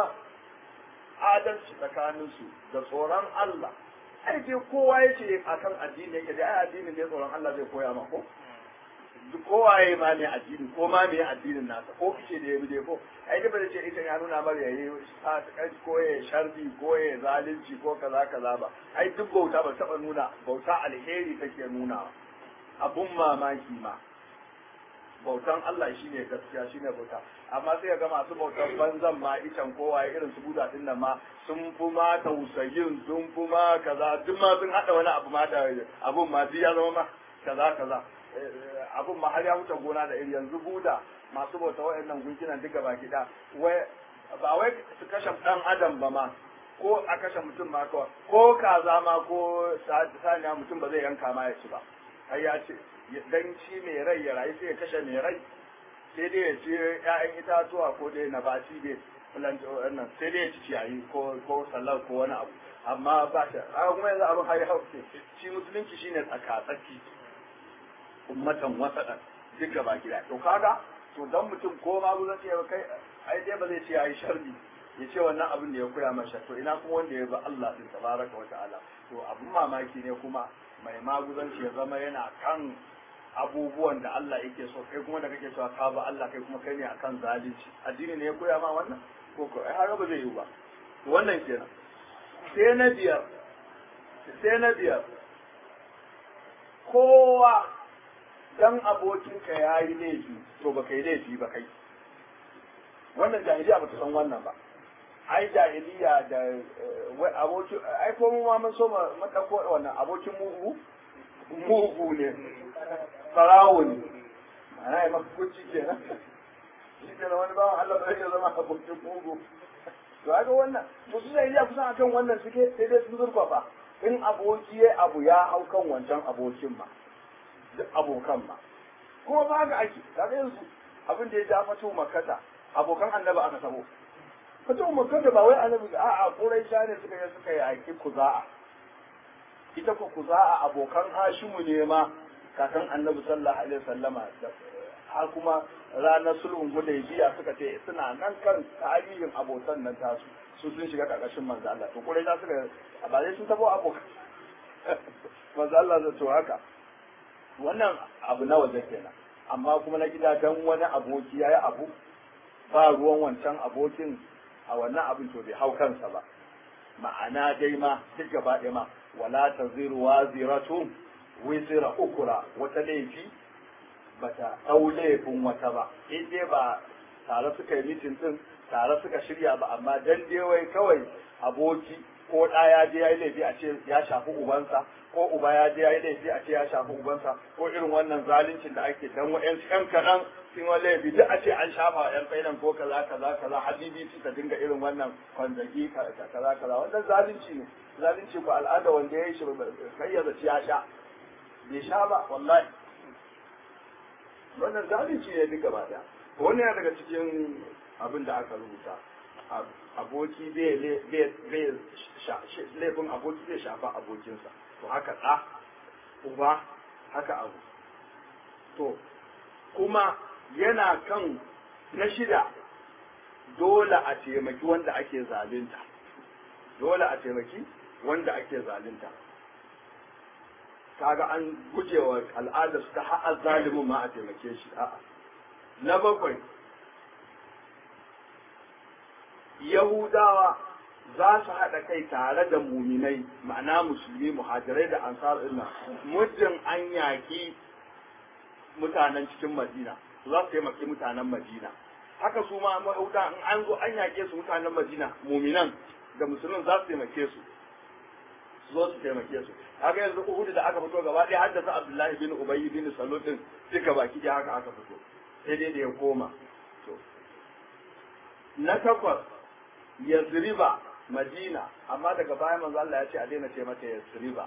adalci tsakaninsu da tsoron Allah ai dai kowa ya ce akan addini yake dai ai addinin ne tsoron Allah zai koya ma ko kowa ya ma ne addini ko ma me addinin nasa ko kice da ya bi dai ko ai da bai ce ita ya nuna mar yayi ko ya sharbi ko ya zalunci ko kaza kaza ba ai duk bauta ba taba nuna bauta alheri take nuna abun mamaki ma bautan Allah shine gaskiya shine bauta amma sai ga masu bautan banzan ma itan kowa irin su buda din nan ma sun fi ma tausayin sun fi ma kaza duk ma sun hada wani abu ma da abun ma duk ya zama ma kaza kaza abun ma har ya wuce gona da iri yanzu buda masu bauta wa'annan gunkinan duka baki da wai ba wai su kashe dan adam ba ma ko a kashe mutum ma ko ko kaza ma ko saniya mutum ba zai yanka ma ya ci ba ai ya ce dan ci mai rai ya rayu sai ya kashe mai rai sai dai ya ci ƴaƴan itatuwa ko dai na baci dai wannan sai dai ya ci ciyayi ko ko sallar ko wani abu amma ba shi a kuma yanzu abin har ya hauke shi musulunci shine tsaka-tsaki ummatan wasaɗan duk gaba gida to kaga to dan mutum ko ma guzan ce kai ai dai ba zai ce yayi sharri ya ce wannan abin da ya koya masa to ina kuma wanda ya ba Allah din tabaraka wa ta'ala to abin mamaki ne kuma mai maguzanci ya zama yana kan abubuwan da Allah yake so kai kuma da kake cewa ka ba Allah kai kuma kai ne akan zalunci addini ne ya koya ma wannan ko ko ai har ba zai yi ba to wannan kenan sai na biyar sai na biyar kowa dan abokinka ya yi laifi to ba kai laifi ba kai wannan jahiliya ba ta san wannan ba ai jahiliya da abokin ai ko mu ma mun so mu dauko wannan abokin mugu mugu ne farawo ne ana yi maka kuci kenan shi ke wani bawan Allah ba zai zama abokin mugu to ga wannan to su jahiliya kusan akan wannan suke sai dai sun zurfafa in aboki ya abu ya hau kan wancan abokin ma duk abokan ma kuma ba ga ake kaga yanzu abin da ya ja fato makata abokan annabi aka sabo fato makata ba wai annabi a a quraisha ne suka yi suka yi aiki kuza'a ita ko kuza'a abokan hashimu ne ma kakan annabi sallallahu alaihi wasallama har kuma ranar sulhun hudaybiya suka ce suna nan kan tarihin abotan nan tasu su sun shiga karkashin manzo Allah to quraisha suka ba dai sun tabo abokan manzo Allah zai to haka wannan abu na waje kenan amma kuma na gida dan wani aboki yayi abu ba ruwan wancan abokin a wannan abin to bai hau kansa ba ma'ana dai ma duk gaba ɗaya ma wala taziru waziratun wizra ukura wata laifi bata ɗau laifin wata ba in dai ba tare suka yi mitin din tare suka shirya ba amma dan dai wai kawai aboki ko ɗa ya je ya yi laifi a ce ya shafi ubansa ko uba ya je ya yi laifi a ce ya shafi ubansa ko irin wannan zaluncin da ake dan wa'yan ƴan kaɗan sun wani laifi duk a ce an shafa wa ƴan fainan ko kaza kaza kaza habibi su ta dinga irin wannan kwanzagi kaza kaza wannan zalunci ne zalunci ko al'ada wanda ya yi shi kai ya zaci ya sha bai sha ba wallahi wannan zalunci ne duk gaba daya wani yana daga cikin abin da aka rubuta aboki bai laifin aboki zai shafa abokinsa to haka ɗa uba haka abu to kuma yana kan na shida dole a taimaki wanda ake zalunta dole a taimaki wanda ake zalunta kaga an gujewa al'adar ta ha'a zalimin ma a taimake shi a'a na bakwai Yahudawa za su haɗa kai tare da muminai ma'ana musulmi muhajirai da ansar illa muddin an yaƙi mutanen cikin madina za su taimaki mutanen madina haka su ma mahuda in an zo an yaƙe su mutanen madina muminan da musulmin za su taimake su su zo su taimake su haka yanzu uhudu da aka fito gaba ɗaya haddasa abdullahi bin ubayy bin salul din duka baki ɗaya haka aka fito sai dai da ya koma to na takwas yazriba madina amma daga baya manzo Allah ya ce a daina ce mata yazriba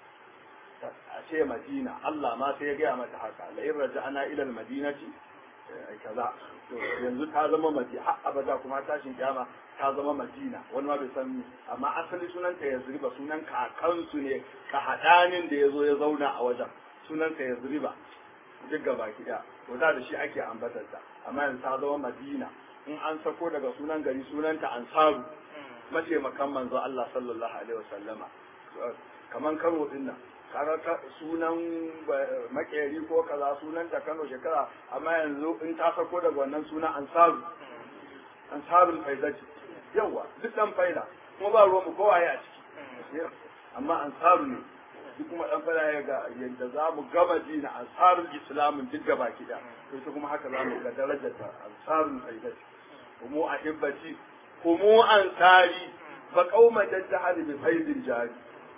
a ce madina Allah ma sai ya gaya mata haka la in raja'ana ila al-madinati kaza to yanzu ta zama madina har abada kuma tashin kiyama ta zama madina wani ma bai san amma asali sunanta yazriba sunan kakansu ne ka hadanin da yazo ya zauna a wajen sunanta yazriba duk gaba kiɗa to da da shi ake ambatar ta amma yanzu ta zama madina in an sako daga sunan gari sunanta ansaru mataimakan manzo Allah sallallahu alaihi wasallama kaman Kano din nan kaga sunan makeri ko kaza sunan ta Kano shekara amma yanzu in ta sako daga wannan sunan ansaru ansarul faidati yawa duk dan faida kuma ba ruwan mu kowaye a ciki amma ansaru ne duk kuma dan fada ya ga yadda za mu gama dina ansarul islamin duk gaba kida to kuma haka za mu ga darajar ta ansarul faidati kuma ahibbati kuma ansari fa qauma jahali bi faidin jari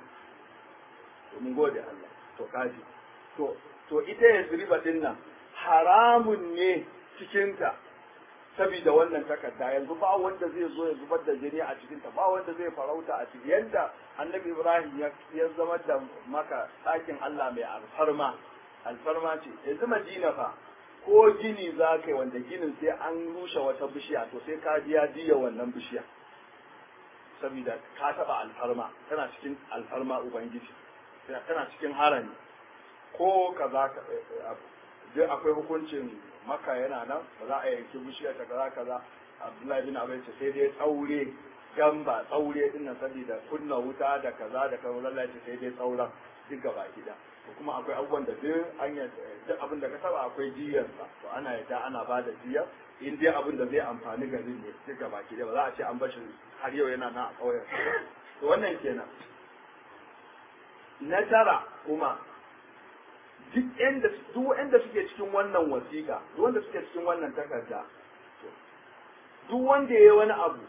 to mun gode Allah to kaji to to ita yasriba din nan haramun ne cikinta saboda wannan takarda yanzu ba wanda zai zo ya zubar da jini a cikinta ba wanda zai farauta a ciki yanda annabi ibrahim ya zama da maka ɗakin allah mai alfarma alfarma ce yanzu madina fa ko gini za ka yi wanda ginin sai an rushe wata bishiya to sai ka biya diya wannan bishiya saboda ka taɓa alfarma tana cikin alfarma ubangiji tana cikin harami ko kaza duk akwai hukuncin maka yana nan ba za a yanki bishiyar ta kaza kaza abdullahi bin abai ce sai dai tsaure gamba tsaure din nan saboda kunna wuta da kaza da kaza lallai ce sai dai tsauran duk gaba gida to kuma akwai abubuwan da duk an duk abin da ka saba akwai jiyar sa to ana yadda ana ba da jiyar in dai abin da zai amfani garin ne duk gaba gida ba za a ce an bashi har yau yana nan a ƙauyen to wannan kenan na tara kuma duk yanda duk wanda suke cikin wannan wasiƙa duk wanda suke cikin wannan takarda duk wanda yayi wani abu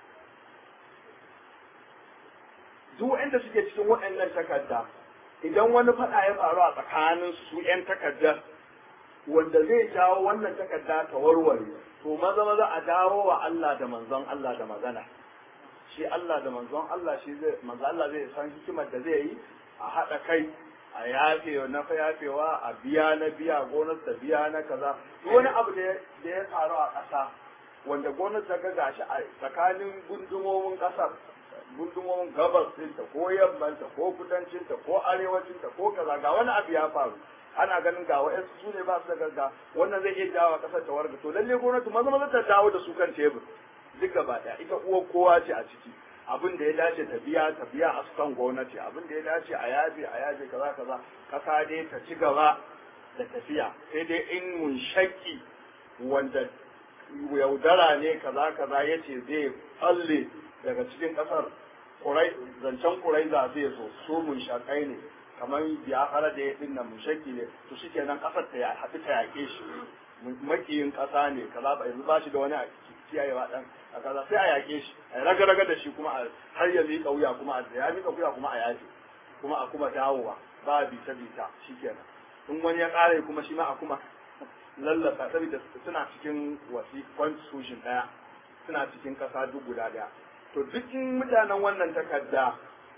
duk wanda suke cikin waɗannan takarda idan wani faɗa ya faru a tsakanin su ƴan takardar wanda zai jawo wannan takarda ta warware to maza maza a dawo wa Allah da manzon Allah da magana shi Allah da manzon Allah shi zai manzon Allah zai san hikimar da zai yi a haɗa kai a yafe na fa yafewa a biya na biya gonar ta biya na kaza wani abu da ya faru a ƙasa wanda gonar ta ga gashi a tsakanin gundumomin ƙasar gundumomin gabas ɗinta ko yammanta ko kudancinta ko arewacinta ko kaza ga wani abu ya faru ana ganin ga wa'yansu su ne ba su da gagga wannan zai iya jawo ƙasar ta warga to lalle gwamnati maza maza ta dawo da su kan tebur duk gaba ɗaya ita uwar kowa ce a ciki abin da ya dace ta biya ta biya a sukan gwamnati abin da ya dace a yafe a yafe kaza kaza kasa dai ta ci gaba da tafiya sai dai in mun shakki wanda yaudara ne kaza kaza ya ce zai falle daga cikin kasar kurai zancen kurai za zai zo su mun shakai ne kamar ya fara da ya dinnan mun shaki ne to shi kenan kasar ta ya haɗu ta yaƙe shi makiyin ƙasa ne kaza ba yanzu ba shi da wani kiyayewa dan a kaza sai a yaƙe shi a raga raga da shi kuma har ya miƙa wuya kuma a ya miƙa wuya kuma a yaƙe kuma a kuma dawowa ba bita bita shi kenan in wani ya ƙare kuma shi ma a kuma lallasa saboda suna cikin wasi constitution ɗaya suna cikin ƙasa duk guda ɗaya to duk mutanen wannan takarda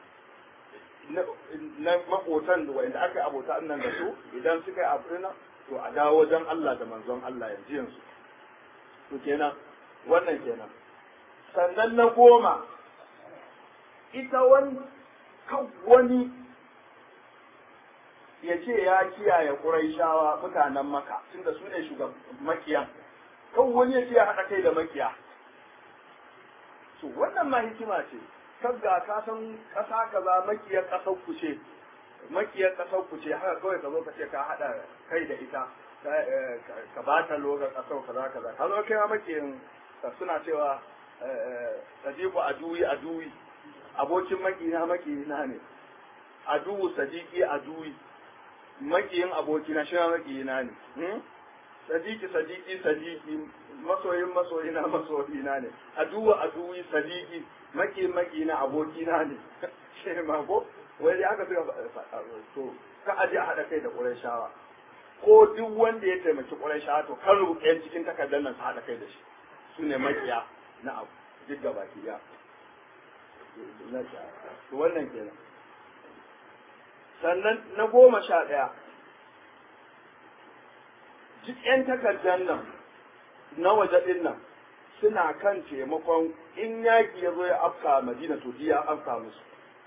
na makotan da wanda aka yi abota nan da su idan suka yi abu na to a dawo wajen Allah da manzon Allah yanzu yanzu to kenan wannan kenan sannan na goma ita wani kan wani ya ce ya kiyaye ƙuraishawa mutanen maka tunda su ne shugaban makiya kan wani ya ce ya haɗa kai da makiya to wannan ma hikima ce kaga ka san ƙasa kaza makiyar ƙasar ku ce makiyar ƙasar ku ce haka kawai ka zo ka ce ka haɗa kai da ita ka ba ta logar ƙasar kaza kaza ka zo kai ma makiyin suna cewa sadiku aduwi aduwi abokin makina makina ne aduwu sadiki aduwi makiyin abokina shi ma makina ne sadiki sadiki sadiki masoyin masoyina masoyina ne aduwa aduwi sadiki maki maki na abokina ne shi ma ko wai dai aka suka to ka aje a haɗa kai da ƙurayshawa ko duk wanda ya taimaki ƙurayshawa to kan rubuta cikin takardar nan su haɗa kai da shi su ne makiya na abu duk gaba ki ya to wannan kenan sannan na goma sha ɗaya duk 'yan takardar nan na waje ɗin nan suna kan taimakon in yaƙi ya zo ya afka madina to ya afka musu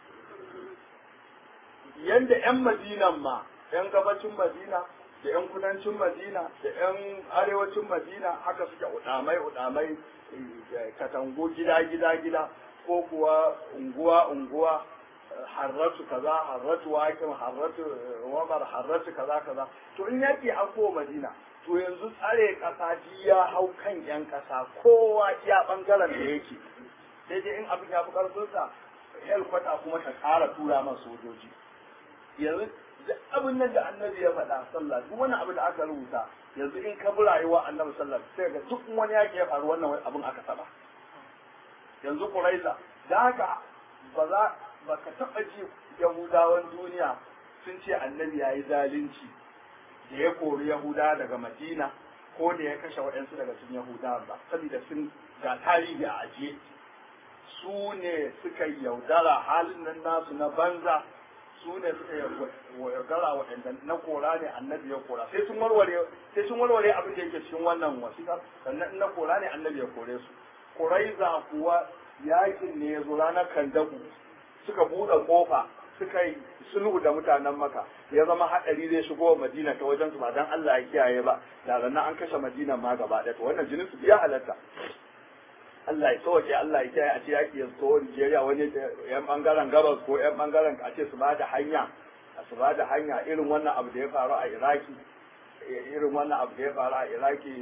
yanda 'yan madinan ma 'yan gabacin madina da 'yan kudancin madina da 'yan arewacin madina haka suke udamai udamai katango gida gida gida ko kuwa unguwa unguwa harratu kaza harratu wakin harratu wamar harratu kaza kaza to in yaki an ko madina to yanzu tsare kasa ji ya hau kan yan kasa kowa iya bangaren da yake sai dai in abin ya fi karfinsa helkwata kuma ta kara tura man sojoji yanzu duk abin nan da annabi ya faɗa sallah duk wani abu da aka rubuta yanzu in ka bi rayuwa annabi sallah sai ga duk wani yaki ya faru wannan abin aka saba yanzu quraiza da haka ba za ba ka taɓa ji yahudawan duniya sun ce annabi ya yi zalunci da ya kori yahuda daga madina ko da ya kashe waɗansu daga cikin yahudawa ba saboda sun ga tarihi a ajiye su ne suka yaudara halin nan nasu na banza su ne suka yaudara waɗanda na kora ne annabi ya kora sai sun warware sai sun warware abin da yake cikin wannan wasiƙa sannan na kora ne annabi ya kore su kuraiza kuwa yakin ne ya zo ranar kandaku suka buɗe kofa suka yi sulhu da mutanen maka ya zama haɗari zai shigo madina ta wajen su ba dan Allah ya kiyaye ba da ranar an kashe madina ma gaba ɗaya to wannan jinin su ya halatta Allah ya sauke Allah ya kiyaye a ce yaki ya zo Nigeria wani yan bangaren gabas ko yan bangaren a ce su ba da hanya su ba da hanya irin wannan abu da ya faru a Iraki irin wannan abu da ya faru a Iraki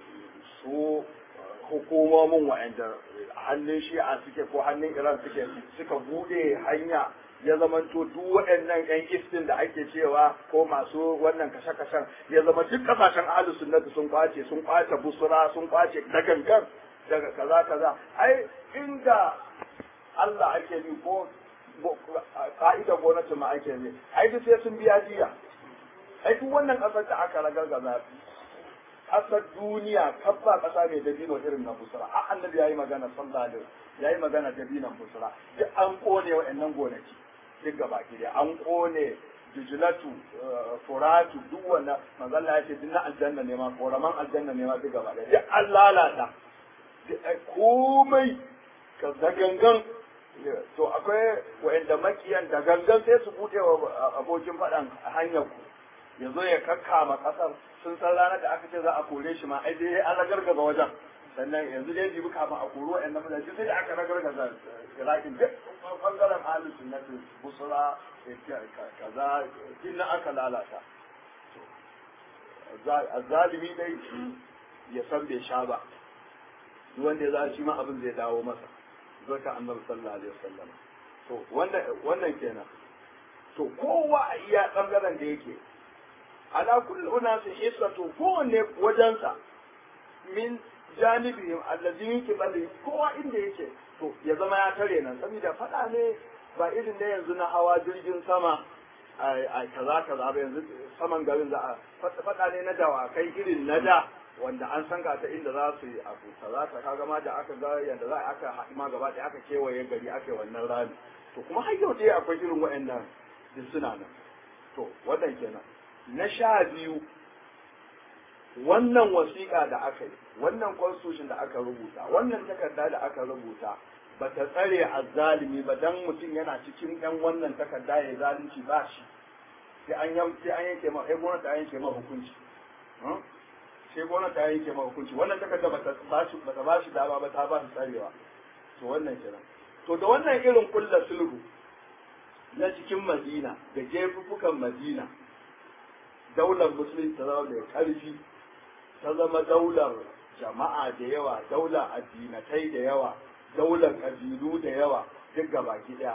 su hukumomin wa'anda hannun shi'a suke ko hannun iran suke suka bude hanya ya zamanto duk waɗannan yan istin da ake cewa ko masu wannan kashe-kashen ya zama duk kasashen ahlus sunnati sun kwace sun kwace busura sun kwace da gangan daga kaza kaza ai inda Allah ake bi ko ka'idar gwamnati ma ake bi ai duk sai sun biya jiya ai duk wannan kasar da aka ragargaza kasar duniya kabba kasa mai dabino irin na busra a annabi yayi magana sallallahu alaihi yayi magana dabinon busra duk an kone wa'annan gonaki duk gaba ki an kone jujulatu furatu duk wannan manzalla ya ce duk na aljanna ne ma koraman aljanna ne ma duk gaba da duk an lalata komai ka da gangan to akwai wa'anda makiyan da gangan sai su bude wa abokin faɗan hanyar ku ya zo ya kakkama kasar sun san ranar da aka ce za a kore shi ma ai dai an ragargaza wajen sannan yanzu dai jibi kafin a koro wa'yan nan mutane sai da aka ragargaza irakin duk bangaren ahlus sunnati busra kaza din na aka lalata zalimi dai ya san bai sha ba duk wanda ya za shi ma abin zai dawo masa zo ka annabi sallallahu alaihi wasallam to wannan wannan kenan to kowa a iya bangaren da yake ala kulli unasin hissatu kowanne wajensa min janibihim allazi min qibali kowa inda yake to ya zama ya tare nan saboda fada ne ba irin da yanzu na hawa jirgin sama a kaza kaza ba yanzu saman garin za a fada ne na dawakai irin na da wanda an san ga ta inda za su yi abu kaza ta kaga ma da aka ga yanda za aka haɗu ma gaba ɗaya aka kewaye gari aka yi wannan rami to kuma har yau dai akwai irin waɗannan duk suna nan to wannan kenan na sha biyu wannan wasiƙa da aka yi wannan constitution da aka rubuta wannan takarda da aka rubuta ba ta tsare azzalimi ba dan mutum yana cikin ɗan wannan takarda ya zalunci ba shi sai an yanke ma sai gwamnati ta yanke ma hukunci sai gwamnati ta yanke ma hukunci wannan takarda ba ta ba shi ba ta ba shi dama ba ta ba shi tsarewa to wannan kenan to da wannan irin kulla sulhu na cikin Madina da jefufukan Madina daular musulunci ta zama da ƙarfi ta zama daular jama'a da yawa daular addinatai da yawa daular ƙabilu da yawa duk gabaki ɗaya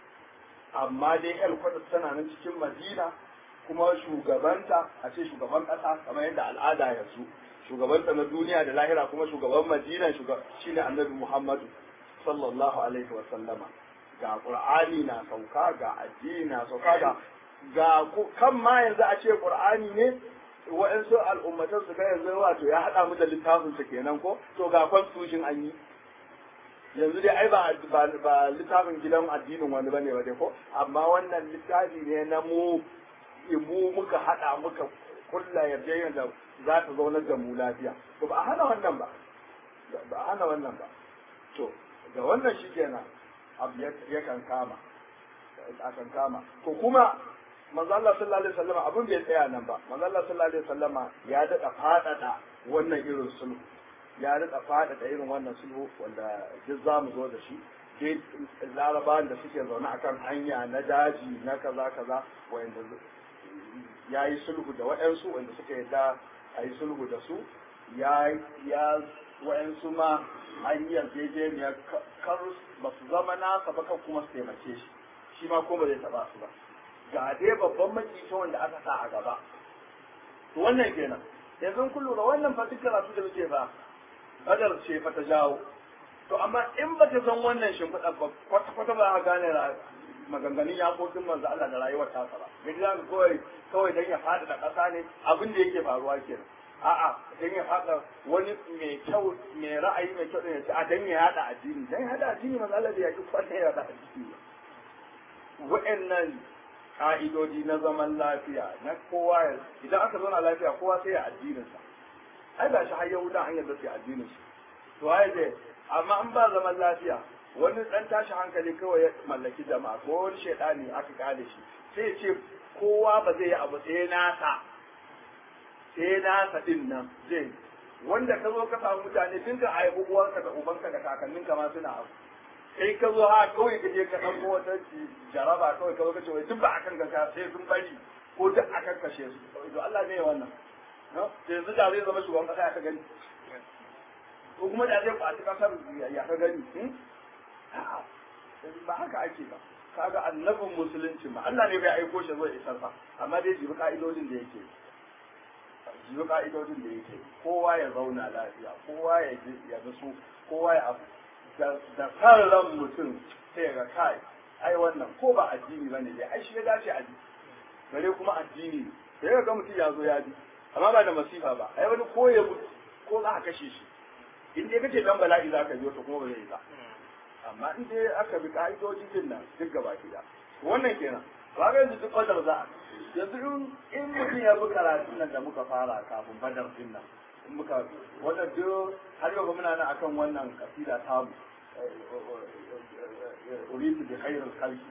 amma dai el tana nan cikin madina kuma shugabanta a ce shugaban ƙasa kamar yadda al'ada yanzu shugabanta na duniya da lahira kuma shugaban madina shine annabi muhammadu sallallahu alaihi wa sallama ga qur'ani na sauka ga addini na sauka ga ga kan ma yanzu a ce qur'ani ne wa'ansu al'ummatan su ga yanzu wato ya haɗa mu da littafin su kenan ko to ga constitution an yi yanzu dai ai ba ba littafin gidan addinin wani bane ba dai ko amma wannan littafi ne na mu mu muka haɗa muka kulla yarjejeniyar da za ta zaunar da mu lafiya to ba a hana wannan ba ba a hana wannan ba to da wannan shi kenan abu yakan kama akan kama to kuma manzo Allah sallallahu alaihi wasallam abin bai tsaya nan ba manzo Allah sallallahu alaihi wasallam ya dada fadada wannan irin sulhu ya dada fadada irin wannan sulhu wanda duk zamu zo da shi dai larabawan da suke zaune akan hanya na daji na kaza kaza wanda ya yi sulhu da waɗansu wanda suka yarda a yi sulhu da su ya ya waɗansu ma an yi yarjejeniyar kar ba su zama nasa ba kan kuma su taimake shi shi ma kuma zai taɓa su ba ga dai babban makita wanda aka sa a gaba to wannan kenan yanzu kun lura wannan fa duk karatu da muke fa badar ce fa ta jawo to amma in ba ta san wannan shimfiɗa ba kwata kwata ba a gane maganganun yakokin manzo Allah da rayuwar ta ba gidi za kawai kawai dan ya faɗi da ƙasa ne abin da yake faruwa kenan a'a dan ya faɗa wani mai kyau mai ra'ayi mai kyau ne a dan ya yada addini dan ya yada addini manzo Allah da ya ki kwata ya yada addini wa'annan ka'idodi na zaman lafiya na kowa ya idan aka zauna lafiya kowa sai ya addininsa ai ba shi har yahuda an yadda sai addinin su to ai dai amma in ba zaman lafiya wani dan tashi hankali kawai ya mallaki jama'a ko wani shaidani aka kale shi sai ya ce kowa ba zai yi abu sai nasa sai nasa din nan zai wanda ka zo ka samu mutane tun ka haifi uwanka da ubanka da kakanninka ma suna abu sai ka zo ha kawai ka je ka ɗauko wata jaraba kawai ka zo ka ce wai duk ba a kan gasa sai sun bari ko duk a kan kashe su to Allah ne wannan yanzu da zai zama shugaban kasa ya ka gani ko kuma da zai kwaci kasar ya ka gani ba haka ake ba kaga annabin musulunci ma Allah ne bai aiko shi zai isar fa amma dai jibi ka'idodin da yake jibi ka'idodin da yake kowa ya zauna lafiya kowa ya ya su kowa ya abu da kan ran mutum sai ga kai ai wannan ko ba addini bane dai ai shi ya dace a gare kuma addini sai ga mutum ya zo ya bi amma ba da masifa ba ai wani ko ya mutu ko za a kashe shi in dai kace dan bala'i za ka biyo to kuma ba zai yi ba amma in dai aka bi ka'idoji din nan duk gaba ki da wannan kenan ba ga yanzu duk badar za a yanzu in in mutum ya bi karatun nan da muka fara kafin badar din nan in muka wannan duk har yau muna nan akan wannan kasida tamu uridu bi khairil khalqi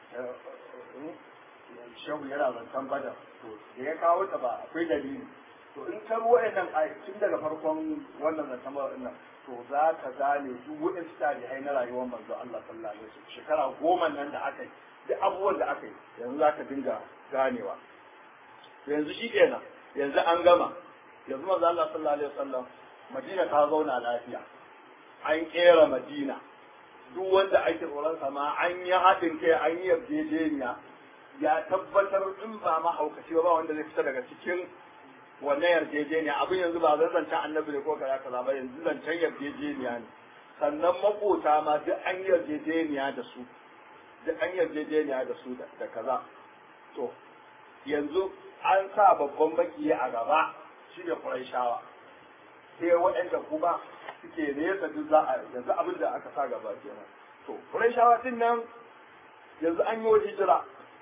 shehu yana zancen badar to da ya kawo ta ba akwai dalili to in ka ruwa nan a tun daga farkon wannan zancen badar nan to za ka gane duk waɗansu tarihai na rayuwar manzo Allah sallallahu alaihi wasallam shekara goma nan da aka yi duk abubuwan da aka yi yanzu za ka dinga ganewa yanzu shi kenan yanzu an gama yanzu manzo Allah sallallahu alaihi wasallam Madina ta zauna lafiya an kera Madina duk wanda ake tsoron sa ma an yi haɗin kai an yi yarjejeniya ya tabbatar in ba mahaukaci ba wanda zai fita daga cikin wannan yarjejeniya abin yanzu ba zan zancen annabi ne ko kaza kaza ba yanzu zancen yarjejeniya ne sannan makota ma duk an yarjejeniya da su duk an yarjejeniya da su da kaza to yanzu an sa babban baki a gaba shi ne Qurayshawa sai waɗanda kuma suke nesa duk za a yanzu abin da aka sa gaba kenan to Qurayshawa din nan yanzu an yi hijira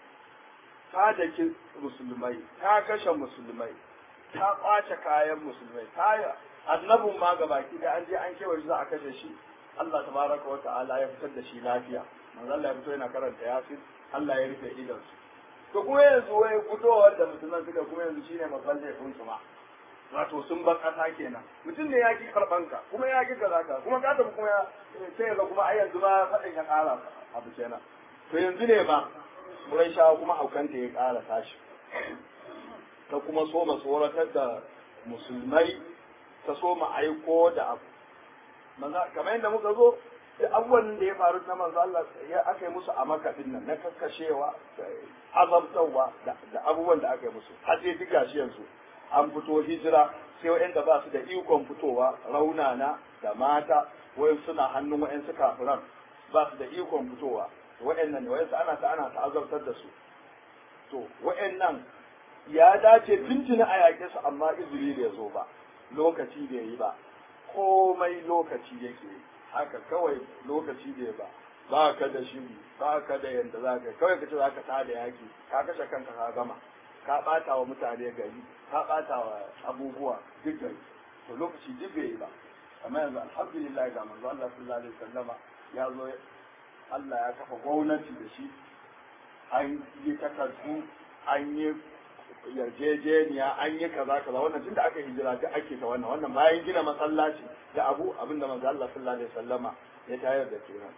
ta daki musulmai ta kashe musulmai ta kwace kayan musulmai ta annabin ma gabaki da an je an kewaye za a kashe shi Allah tabaraka wa ta'ala ya fitar da shi lafiya manzo Allah ya fito yana karanta yasin Allah ya rufe idansu to kuma yanzu wai fitowar da musulman suka kuma yanzu shine babban laifin su ma wato sun bar kasa kenan mutum ne ya ki karban ka kuma ya ki kaza ka kuma ka tafi kuma ya sai ga kuma ai yanzu ma fadin ya kara abu kenan to yanzu ne ba Qurayshawa kuma haukanta ya kara tashi ta kuma so ma tsoratar da musulmai ta so ma aiko da abu kamar yadda muka zo da abubuwan da ya faru na manzo Allah ya aka yi musu a makafin nan na kakkashewa da azabtarwa da abubuwan da aka yi musu har sai duk gashi yanzu an fito hijira sai wa'anda ba su da ikon fitowa raunana da mata wayan suna hannun wayan su kafiran ba su da ikon fitowa wa'annan wayan su ana ta ana ta azabtar da su to wa'annan ya dace tuntuni a yaƙe su amma izini bai zo ba lokaci bai yi ba komai lokaci yake yi haka kawai lokaci bai ba ba ka da shiri ba ka da yadda za ka kawai ka ce za ka tada yaki ka kashe kanka ka gama ka ɓata wa mutane gari ka ɓata wa abubuwa duk gari to lokaci duk bai yi ba amma yanzu alhamdulillah ga manzo Allah sallallahu alaihi wasallama ya zo Allah ya kafa gwamnati da shi an yi takardu an yi yarjejeniya an yi kaza kaza wannan tunda aka hijira duk ake ta wannan wannan bayan gina masallaci da abu abinda manzo Allah sallallahu alaihi wasallama ya tayar da kenan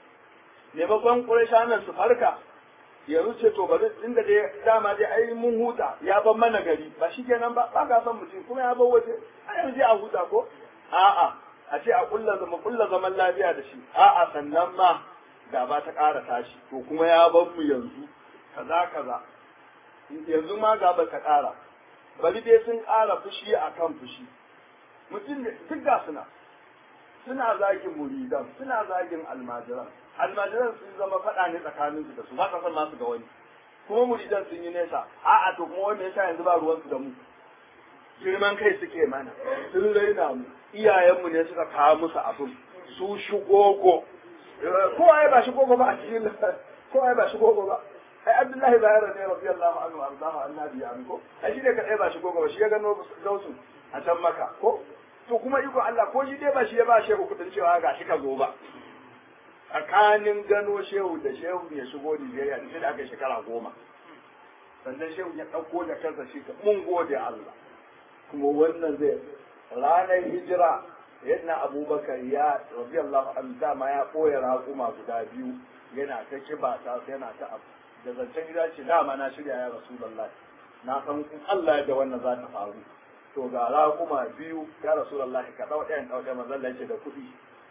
ne babban Qurayshanan su farka yanzu ce to bari inda dai dama dai ai mun huta ya ban mana gari ba shi kenan ba ba ka san mutum kuma ya bar waje a yanzu a huta ko a'a a ce a kulla zama kulla zaman lafiya da shi a'a sannan ma gaba ta ƙara tashi to kuma ya bar mu yanzu kaza kaza yanzu ma gaba ta ƙara bari dai sun ƙara fushi akan fushi mutum ne duk ga suna suna zagin muridan suna zagin almajiran almajiran sun zama faɗa ne tsakaninsu da su ba ka san masu ga wani kuma muridan sun yi nesa a'a to kuma wanda yasa yanzu ba ruwansu da mu girman kai suke mana sun raina mu iyayenmu ne suka kawo musu abin su shigogo kowa ya ba shigogo ba a cikin kowa ya ba shigogo ba ai abdullahi bayar ne radiyallahu anhu arzahu annabi ya ko ai shi ne kadai ba shigogo ba shi ya gano gausu a can maka ko to kuma iko Allah ko shi dai ba shi ya ba shehu kudin cewa ga shi ka zo ba tsakanin gano shehu da shehu ya shigo Nigeria sai da aka shekara goma sannan shehu ya ɗauko da kansa shi mun gode Allah kuma wannan zai ranar hijira yadda abubakar ya radiyallahu anhu dama ya ɓoye raƙuma guda biyu yana ta kiba ta yana ta abu da zancen gida ce dama na shirya ya rasulullah na san in Allah da wannan za ta faru to ga raƙuma biyu ya rasulullah ka ɗau ɗayan ɗau ɗayan manzon ce da kuɗi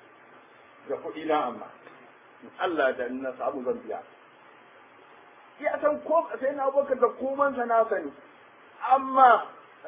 da kuɗi na amma Allah da na samu zan biya ya san ko sai na abubakar da komansa na sani amma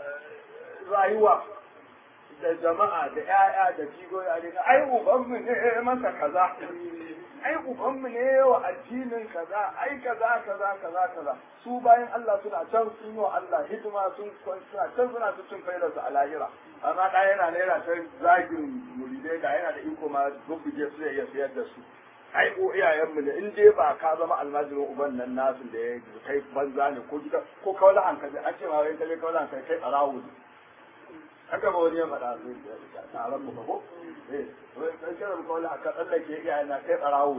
rayuwa da jama'a da ƴaƴa da jigoyi a daga ai ubanmu ne masa kaza ai ubanmu ne wa addinin kaza ai kaza kaza kaza kaza su bayan Allah suna can sun yi wa Allah hidima sun suna can suna su cin faidar su a lahira amma da yana ne yana ta zagin muridai da yana da iko ma gubuje su ya sayar da su ai ko iyayenmu ne in dai ba ka zama almajirin uban nan nasu da ya kai banza ne ko gida ko kawai hankali an ce ma wai kaje kawai hankali kai tsarawo ne haka ba wani ya faɗa su taron mu ko eh wai kai kira mu kawai haka tsallake iyayen na kai tsarawo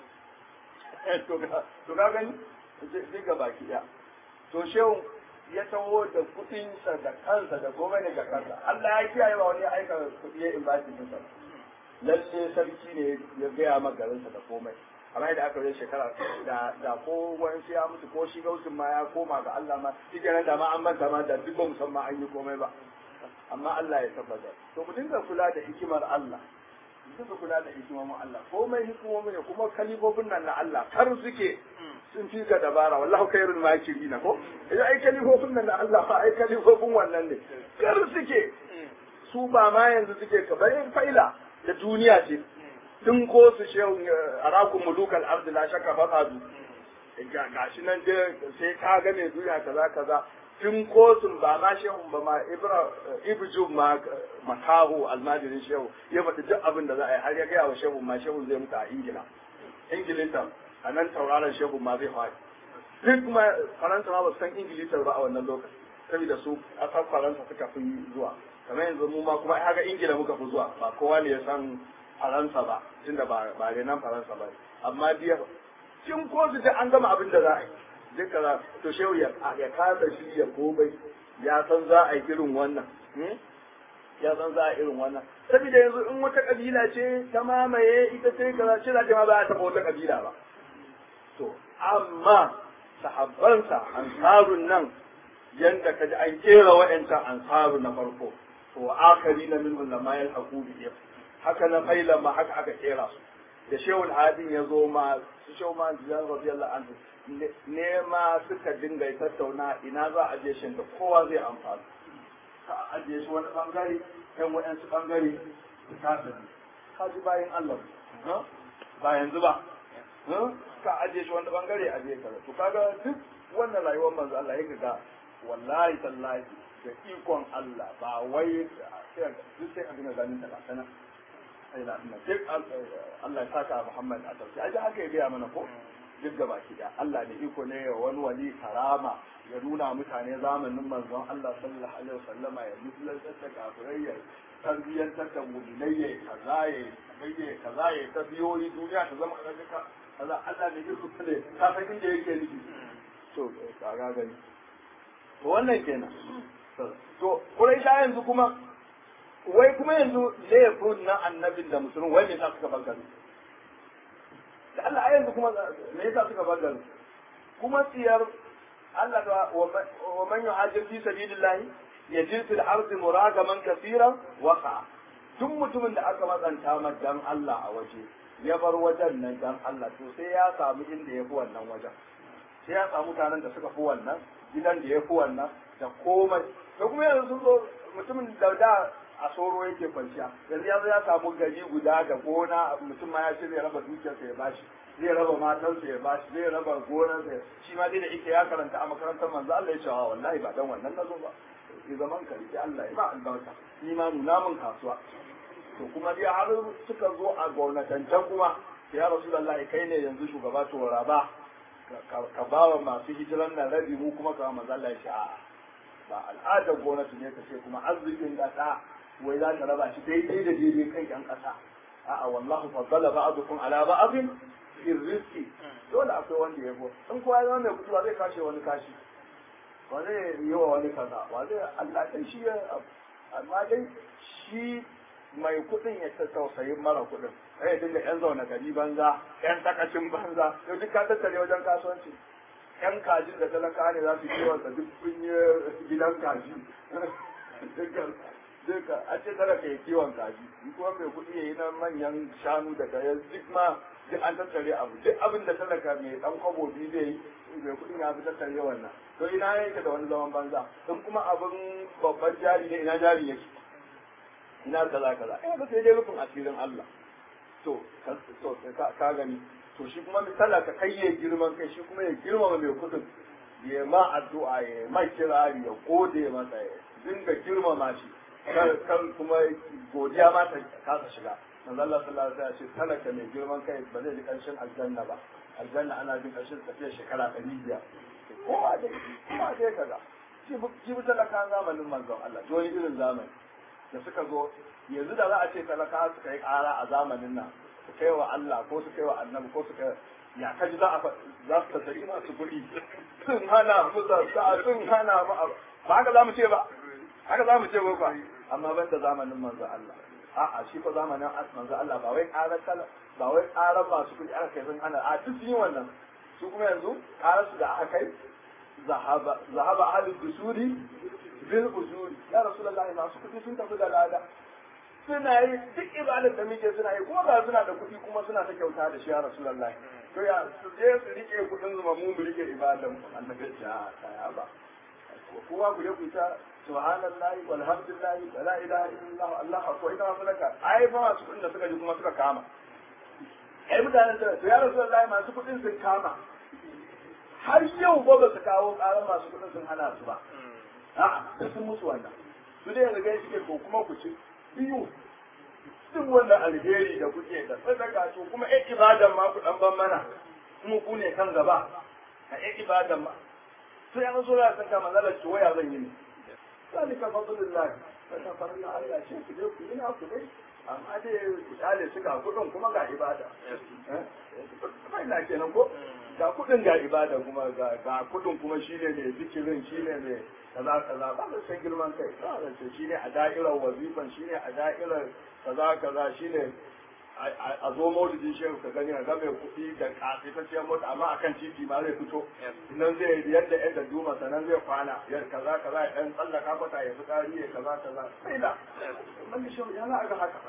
ne to ga to ga gani sai ga baki ya to shehu ya taho da kuɗinsa da kansa da komai ne ga kansa Allah ya kiyaye ba wani ya aika kuɗi ya invite ɗinsa lalle sarki ne ya gaya ma garinsa da komai amma da aka yi shekara da da ko wani ya mutu ko shi gausin ma ya koma ga Allah ma shi kenan da ma an manta ma da duk ba musamman an yi komai ba amma Allah ya tabbatar to mu dinga kula da hikimar Allah suka kula da hikimomin Allah komai hikimomin ne kuma kalifofin nan na Allah kar suke sun fi ka dabara wallahu khairul makirina ko idan ai kalifofin nan na Allah fa ai kalifofin wannan ne kar suke su ba ma yanzu suke ka bayan faila da duniya ce tun ko su shehu arakun mulukal ardi la shakka fasadu ga shi nan dai sai ka ga mai duniya kaza kaza tun kotun ba ma shehun ba ma ibra ibju ma makahu almajirin shehu ya faɗi duk abin da za a yi har ya gaya wa shehu ma shehu zai mutu a ingila ingilita a nan tauraron shehu ma zai faɗi duk ma faransa ma ba su san ingilita ba a wannan lokaci saboda su ƙasar faransa suka fi zuwa kamar yanzu mu ma kuma haka ingila muka fi zuwa ba kowa ne ya san faransa ba tunda ba ba nan faransa ba amma biya cin ko su an gama abin da za a yi duka za to shehu ya ya kasa shi ya komai ya san za a yi irin wannan ya san za a irin wannan saboda yanzu in wata kabila ce ta mamaye ita ce kaza ce za ta ma ba a taɓa wata kabila ba to amma sahabbansa ansarun nan yanda kaji an kera wa'ancan ansaru na farko to akari na min ulama yal hakubi haka na faila ma haka aka kera su da shehul hadin ya zo ma su shehu ma jiyan radiyallahu anhu ne ma suka dinga tattauna ina za a je shin da kowa zai amfana ka ajiye shi wani bangare ɗan waɗansu bangare ka tafi ka ji bayan Allah ba yanzu ba ka ajiye shi wani bangare a je kaza to kaga duk wannan rayuwar manzo Allah ya ga wallahi tallahi da ikon Allah ba wai sai duk sai a dinga ganin talatana sai da Allah sai Allah ya saka Muhammad a tauki aje haka ya gaya mana ko duk gaba ki da Allah da iko ne ya wani wali karama ya nuna mutane zamanin manzon Allah sallallahu alaihi wasallama ya musulantar da kafirai ya tarbiyyantar da mu'minai ya kaza ya kaza kaza ya ta biyoyi duniya ta zama kaza kaza Allah da iko ne ka san inda yake nufi to kaga gani to wannan kenan to Quraisha yanzu kuma wai kuma yanzu laifin na annabin da musulun wai me yasa suka bar gari da Allah a yanzu kuma me yasa suka bar gari kuma tsiyar Allah da wa man yuhajir fi sabilillahi yajid fil ardi muragaman kaseeran waqa duk mutumin da aka matsanta ma dan Allah a waje ya bar wajen nan dan Allah to sai ya samu inda ya fi wannan wajen sai ya samu mutanen da suka fi wannan gidan da ya fi wannan da komai da kuma yanzu sun zo mutumin da da a soro yake kwanciya yanzu ya zo ya samu gari guda da gona mutum ma ya ce zai raba dukiyarsa ya bashi zai raba matansa ya bashi zai raba gonarsa shi ma dai da ike ya karanta a makarantar manzo Allah ya ce wa wallahi ba dan wannan nazo ba ki zaman ka rike Allah ya ba albarka ni ma nuna mun kasuwa to kuma dai har suka zo a gwamnatancan kuma ya rasulullahi kai ne yanzu shugaba to raba ka ba wa masu hijiran nan rabi mu kuma ka manzo Allah ya ce a'a ba al'adar gwamnati ne ka ce kuma arzikin ƙasa wai za ta raba shi daidai da daidai kan ƴan ƙasa a'a wallahu faddala ba'dukum ala ba'din fi rizqi dole akwai wanda ya go in kowa ya mai kuɗi ba zai kashe wani kashi ba zai yi wa wani kaza ba zai Allah dai shi ya amma dai shi mai kuɗin ya ta tausayin mara kuɗin sai ya dinga ƴan zaune gari banza ƴan takacin banza yau duk ka tattare wajen kasuwanci yan kajin da talaka ne za su yi wasa duk kun yi gidan kaji duka a ce talaka ya kiwon kaji in kuma mai kuɗi ya yi na manyan shanu da kayan duk ma duk an tattare abu duk abin da talaka mai dan kwabo biyu zai yi mai kuɗin ya fi tattare wannan to ina yake da wani zaman banza in kuma abin babban jari ne ina jari yake ina kaza kaza ina da sai dai rufin asirin Allah to ka gani to shi kuma misala ka kai ya girman kai shi kuma ya girmama mai kudin ya ma addu'a ya ma kirari ya gode masa ya dinga girmama shi kan kuma godiya ma ta kasa shiga manzo Allah sallallahu alaihi wasallam ya ce talaka mai girman kai ba zai ji karshen aljanna ba aljanna ana jin karshen tafiya shekara ɗari biyar ko ba dai ko ba dai kaza shi bi talaka zamanin manzon Allah to wani irin zamani da suka zo yanzu da za a ce talaka suka yi ƙara a zamanin nan su kai wa Allah ko su kai wa annabi ko su kai ya kaji za a za su tasari masu kuɗi sun hana mu sa sun hana mu ba haka za mu ce ba haka za mu ce ba ba amma ban da zamanin manzo Allah a'a shi ko zamanin manzo Allah ba wai ƙarar kala ba wai ƙarar masu kuɗi aka kai sun hana a duk sun yi wannan su kuma yanzu ƙarar su da aka kai zahaba zahaba ahlul dusuri bil usuri ya rasulullahi masu kuɗi sun tafi da lada suna yi duk ibadar da muke suna yi kuma ga suna da kuɗi kuma suna ta kyauta da shi ya rasulullahi to ya su je su rike kuɗin zuma mu mu rike ibadar mu annabi ya ta ba kowa ku je ku ta subhanallahi walhamdulillahi wa la ilaha illallah allah akbar ina malaka ai fa masu kuɗin da suka ji kuma suka kama ai mutanen da to ya rasulullahi masu kuɗin sun kama har yau ba ba su kawo ƙarar masu kuɗin sun hana su ba a'a sun musu wannan su dai yanzu gai suke ko kuma ku ci biyu duk wannan alheri da kuke da sadaka to kuma ƴan ibadan ma ku dan ban mana kuma ku ne kan gaba a ƴan ibadan ma sai an so ya san ka manzalar ci waya zan yi ne zalika fadlullah saka farilla Allah ce ku je ku yi na ku dai amma dai ku tsale su ga kudin kuma ga ibada eh na kenan ko ga kudin ga ibada kuma ga kudin kuma shine ne zikirin shine ne kaza kaza ba da san girman kai ba da ce shine a da'irar wazifan shine a da'irar kaza kaza shine a zo maulidin shehu ka gani a game kuɗi da kafitacciyar mota amma akan titi ma zai fito nan zai yadda yadda duma sannan zai kwana ya kaza kaza ya dan tsallaka kwata ya fitsari ya kaza kaza sai da man da shehu yana ga haka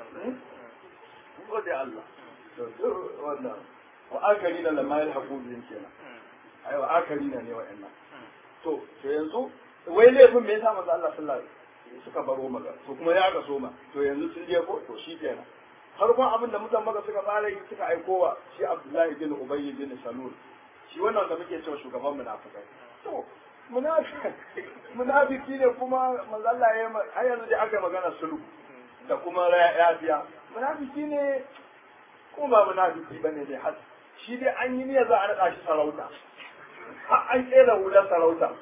gode Allah to wannan wa akari da lamma yalhaqu bin kenan ai wa akari ne wa'annan to to yanzu wai laifin me yasa manzo Allah sallallahu alaihi suka baro maka to kuma ya ga soma to yanzu sun je ko to shi kenan farkon abin da mutan maka suka fara yi suka aikowa shi Abdullahi bin Ubay bin Salul shi wannan da muke cewa shugaban munafikai to munafiki ne kuma manzo Allah ya har yanzu dai aka magana sulhu da kuma yafiya munafiki ne kuma ba munafiki bane dai har shi dai an yi niyyar za a naɗa shi sarauta an kera hular sarauta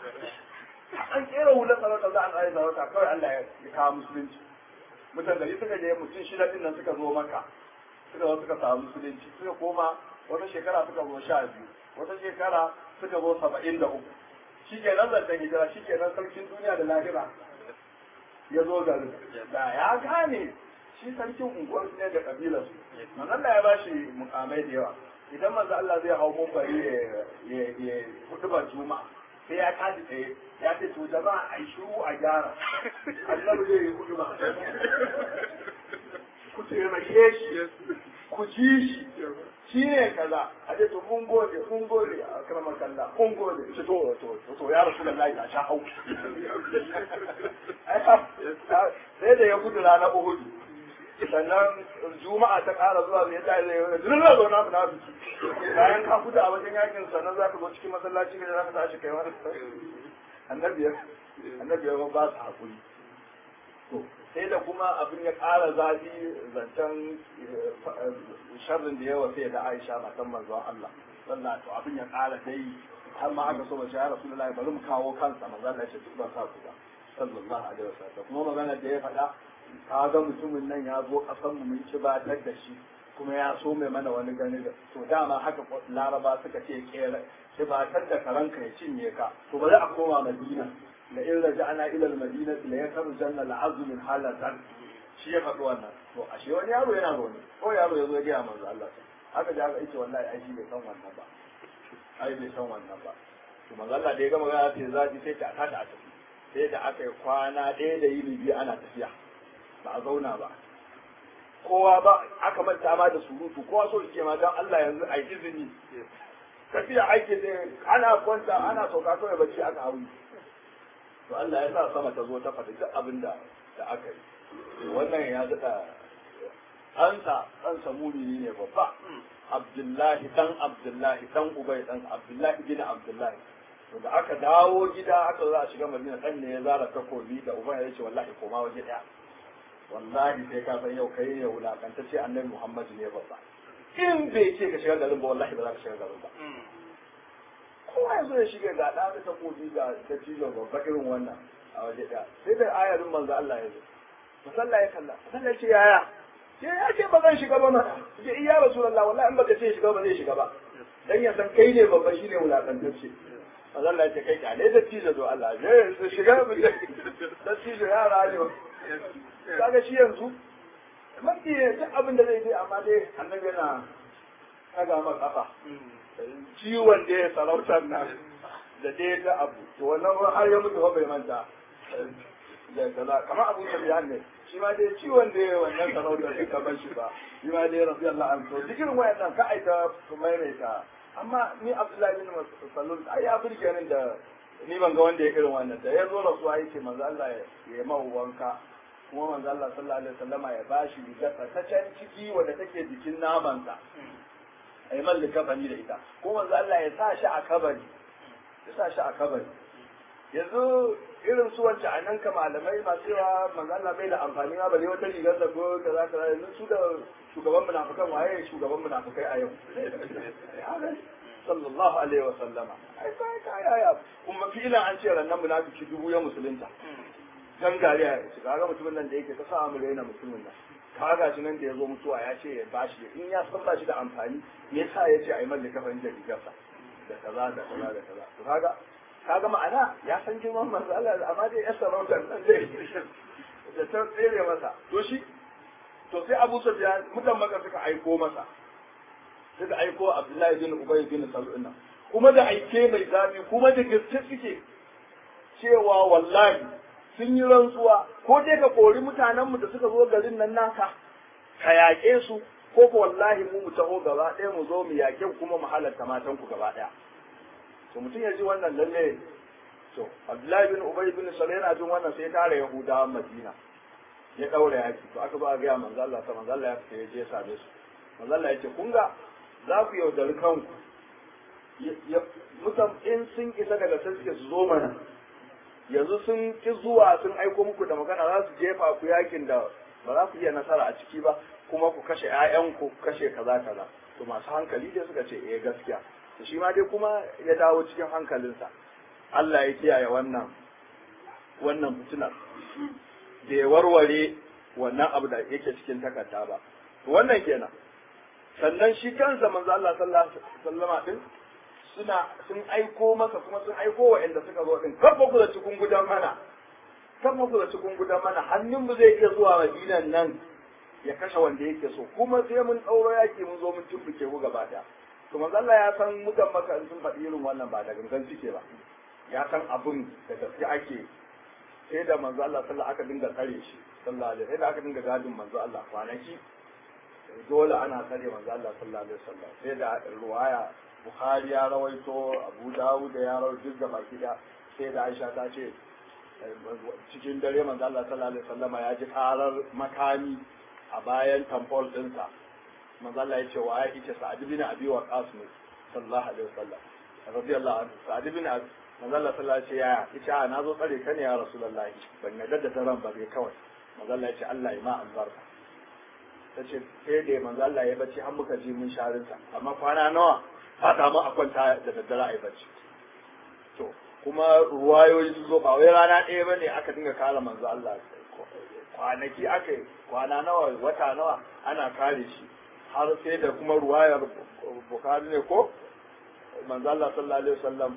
an kera hular sarauta za a naɗa sarauta kawai Allah ya kawo musulunci mutan gari suka je mutum shida din nan suka zo maka suka zo suka samu musulunci suka koma wata shekara suka zo sha biyu wata shekara suka zo saba'in da uku shi ke nan zancen hijira shi ke nan sarkin duniya da lahira ya zo garin da ya gane shi sarkin unguwar ne da kabilar su manzo Allah ya ba shi mukamai da yawa idan manzo Allah zai hau mumbari ya ya hudu ba juma'a sai ya tashi tsaye ya ce to jama'a a yi shiru a gyara annabi zai yi hudu ba ku taimake shi ku ji shi shi ne kaza a ce to mun gode mun gode a karamar kalla mun gode ce to to to ya rasu da layi a sha hau sai da ya gudu ranar uhudu sannan juma'a ta ƙara zuwa mai ta zai yi duk da zauna munafiki bayan ka gudu a wajen yakin sannan za ka zo cikin masallaci ka za ka tashi kai wani annabiyar annabiyar ba su hakuri to sai da kuma abin ya ƙara zafi zancen sharrin da yawa sai da Aisha matan manzon Allah sallah to abin ya ƙara dai har ma aka so mace ya Rasulullahi bari mu kawo kansa manzon Allah ya ce duk ba sa ku ba sallallahu alaihi wasallam kuma magana da ya faɗa ka ga mutumin nan ya zo ƙasar mu mun ci batar da shi kuma ya so mai mana wani gani da to dama haka laraba suka ce kera ci batar da karanka ya cinye ka to bari a koma madina la in raja'na ila al-madina la yakhrujanna al-azm min halatan shi ya faɗi wannan to ashe wani yaro yana zaune ko yaro ya zo ya gaya manzo Allah haka da aka ce wallahi ai shi bai san wannan ba ai bai san wannan ba to manzo Allah da ya gama gaya sai zaji sai ta tada a tafi sai da aka yi kwana ɗaya da yini biyu ana tafiya ba a zauna ba kowa ba aka manta ma da surutu kowa so ke ma don Allah yanzu a izini tafiya aiki da ana kwanta ana sauka kawai bacci aka hau to Allah ya sa sama ta zo ta fata duk abin da da aka yi wannan ya daɗa ɗansa ɗansa mumini ne babba Abdullahi dan Abdullahi dan Ubay dan Abdullahi bin Abdullahi to da aka dawo gida aka za a shiga Madina dan ne ya zara takobi da Ubay ya ce wallahi koma waje ɗaya wallahi sai ka san yau kai ne wulakantacce annabi Muhammad ne babba in bai ce ka shiga garin ba wallahi ba za ka shiga garin ba kowa yanzu ya shiga ga ɗa da takobi ga ta cizo babba irin wannan a waje ɗaya sai da ayarin manzo Allah ya zo musalla ya kalla musalla ya ce yaya sai ya ce ba zan shiga ba mana ce iya rasulullah wallahi in baka ce shiga ba zai shiga ba dan ya san kai ne babba shine wulakantacce manzo Allah ya ce kai kyale da cizo do Allah ya shiga da cizo yara ne kaga shi yanzu mafi duk abin da zai je amma dai annabi yana kaga ma kafa ciwon da ya sarautar nan da dai da abu to wannan har ya mutu bai manta da kaza kamar abu sufyan ne shi ma dai ciwon da ya wannan sarauta sai ka bar shi ba shi ma dai rafi Allah an so duk irin wayannan ka aita su maimaita amma ni Abdullahi bin Salul ai ya burge ni da ni ban ga wanda ya irin wannan da ya zo rasuwa yake manzo Allah ya yi mahu wanka kuma manzo Allah sallallahu alaihi wasallama ya bashi rigar ta can ciki wanda take jikin namansa ai mallaka bani da ita ko manzo Allah ya sa shi a kabari ya sa shi a kabari yanzu irin su wacce a nan ka malamai masu yawa manzo Allah bai da amfani ma bare wata rigar da ko kaza kaza yanzu su da shugaban munafikan waye shugaban munafikai a yau sallallahu alaihi wa sallama ai kai kai ya kuma filan an ce rannan munafiki dubu ya musulunta dan gari ya ce kaga mutumin nan da yake ta sa mu raina mutumin nan kaga shi nan da ya zo mutuwa ya ce ya bashi in ya san ba shi da amfani me yasa ya ce ai mallaka ban da rigarsa da kaza da kaza da kaza to kaga kaga ma'ana ya san girman manzo Allah amma dai ya sarauta nan dai da ta tsere masa to shi to sai Abu Sufyan mutan maka suka aiko masa suka aiko Abdullahi bin Ubay bin Salul nan kuma da aike mai zafi kuma da gaske suke cewa wallahi sun yi rantsuwa ko dai ka kori mutanenmu da suka zo garin nan naka ka yaƙe su ko ko wallahi mu mu taho gaba ɗaya mu zo mu yaƙe kuma mu halarta matan ku gaba ɗaya to mutum ya ji wannan lalle to Abdullahi bin Ubay bin Salul yana jin wannan sai tare Yahudawan Madina ya daura yaki to aka zo a ga manzo Allah ta manzo Allah ya fita ya je ya same su manzo Allah ya ce kun ga za ku yaudari kanku mutan in sun isa daga sai suke su zo mana yanzu sun ki zuwa sun aiko muku da magana za su jefa ku yakin da ba za ku iya nasara a ciki ba kuma ku kashe ƴaƴanku ku kashe kaza kaza to masu hankali dai suka ce eh gaskiya to shi ma dai kuma ya dawo cikin hankalinsa Allah ya kiyaye wannan wannan fitinar da ya warware wannan abu da yake cikin takarda ba to wannan kenan sannan shi kansa manzo Allah sallallahu alaihi wasallama din suna sun aiko masa kuma sun aiko wa inda suka zo din kafa ku da cikin gudan mana kafa ku da cikin gudan mana hannun mu zai iya zuwa madinan nan ya kashe wanda yake so kuma sai mun tsauro yaki mun zo mun tumbuke ku gaba daya to manzo Allah ya san mutan maka sun faɗi irin wannan ba da gangan suke ba ya san abun da gaske ake sai da manzo Allah sallallahu aka dinga tsare shi sallallahu alaihi sai da aka dinga gadin manzo Allah kwanaki dole ana tsare manzo Allah sallallahu alaihi wasallam sai da ruwaya Bukhari ya rawaito Abu Dawud ya rawaito da baki da sai da Aisha ta ce cikin dare manzo Allah sallallahu alaihi wasallama ya ji karar makami a bayan tamfol dinsa manzo Allah ya ce wa ya ce Sa'ad bin Abi Waqqas ne sallallahu alaihi wasallam radiyallahu anhu Sa'ad bin Abi manzo Allah sallallahu alaihi wasallam ya ce a na zo tsare ka ne ya Rasulullahi ban yarda da daren ba bai kawai manzo Allah ya ce Allah ya ma albarka tace sai da manzo Allah ya bacci har muka ji mun sharinsa amma kwana nawa fata mu a kwanta da daddare a yi bacci to kuma ruwayoyi su zo ba wai rana ɗaya ba ne aka dinga kare manzo Allah kwanaki aka yi kwana nawa wata nawa ana kare shi har sai da kuma ruwayar bukari ne ko manzo Allah sallallahu alaihi wasallam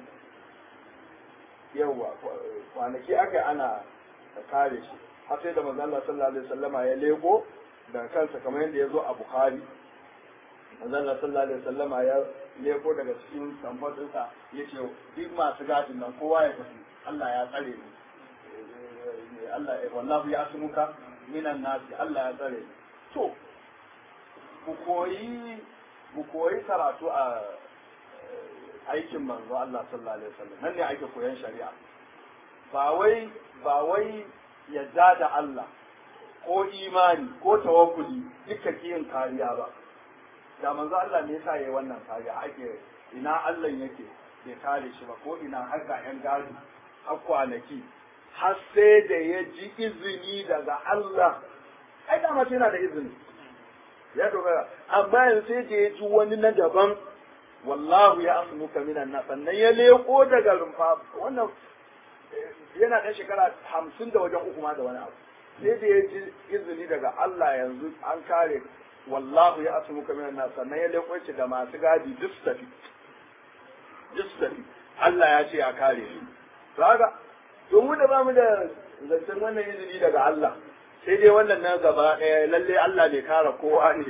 yawa kwanaki aka yi ana kare shi har sai da manzo Allah sallallahu alaihi wasallama ya lego da kansa kamar yadda ya zo a Bukhari manzo Allah sallallahu alaihi wasallama ya leko daga cikin tambatinsa ya ce duk masu gadin nan kowa ya tafi Allah ya tsare ni Allah ya wallahu ya asmuka minan nasi Allah ya tsare ni to ku koyi ku koyi karatu a aikin manzo Allah sallallahu alaihi wasallam nan ne ake koyan shari'a ba wai ba wai yadda da Allah ko imani ko tawakkuli duka kiyin kariya ba da manzo Allah ne yasa yayi wannan kariya ake ina Allah yake bai kare shi ba ko ina har ga yan gadi har kwanaki har sai da ya ji izini daga Allah ai da mace yana da izini ya dogara amma yanzu sai da ya ji wani na daban wallahu ya asmuka minan nas sannan ya leko daga rumfa wannan yana da shekara hamsin da wajen uku ma da wani abu sai da ya ji izini daga Allah yanzu an kare wallahu ya asu muka minan nas sannan ya leko shi da masu gadi duk su tafi duk su tafi Allah ya ce ya kare shi kaga to mu da bamu da zancen wannan izini daga Allah sai dai wannan na gaba ɗaya lalle Allah bai kare kowa ne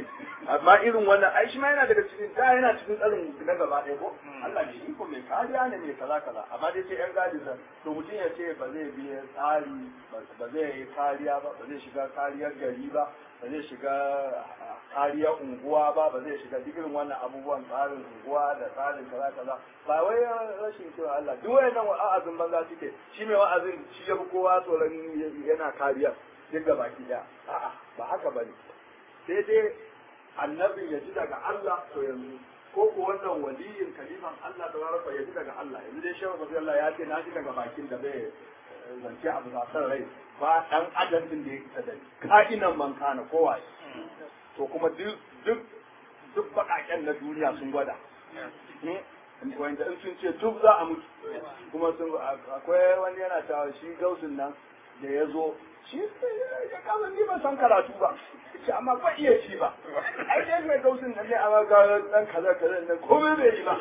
amma irin wannan ai shi ma yana daga cikin da yana cikin tsarin na gaba ɗaya ko Allah ne iko mai kariya ne mai kaza kaza amma dai sai yan gadi sa to mutum ya ce ba zai biya tsari ba zai yi kariya ba ba zai shiga kariyar gari ba ba zai shiga kariyar unguwa ba ba zai shiga duk irin wannan abubuwan tsarin unguwa da tsarin kaza kaza ba wai rashin cewa Allah duk wayannan wa'azin banza suke shi mai wa'azin shi ya fi kowa tsoron yana kariya duk ga baki daya a'a ba haka bane sai dai annabin ya ji daga Allah to yanzu ko ko wannan waliyin kalifan Allah da rarrafa ya ji daga Allah yanzu dai shehu rabbi Allah ya ce na ji daga bakin da bai zance abu da san rai ba dan adam din da ya isa da ka'inan man kana kowa to kuma duk duk duk bakaken na duniya sun gwada wanda in sun ce duk za a mutu kuma sun akwai wani yana cewa shi gausin nan da ya zo shi ya kama ni ban san karatu ba ce amma ba iya ci ba ai dai mai gausin nan ne amma ga dan kaza kaza nan komai bai yi ba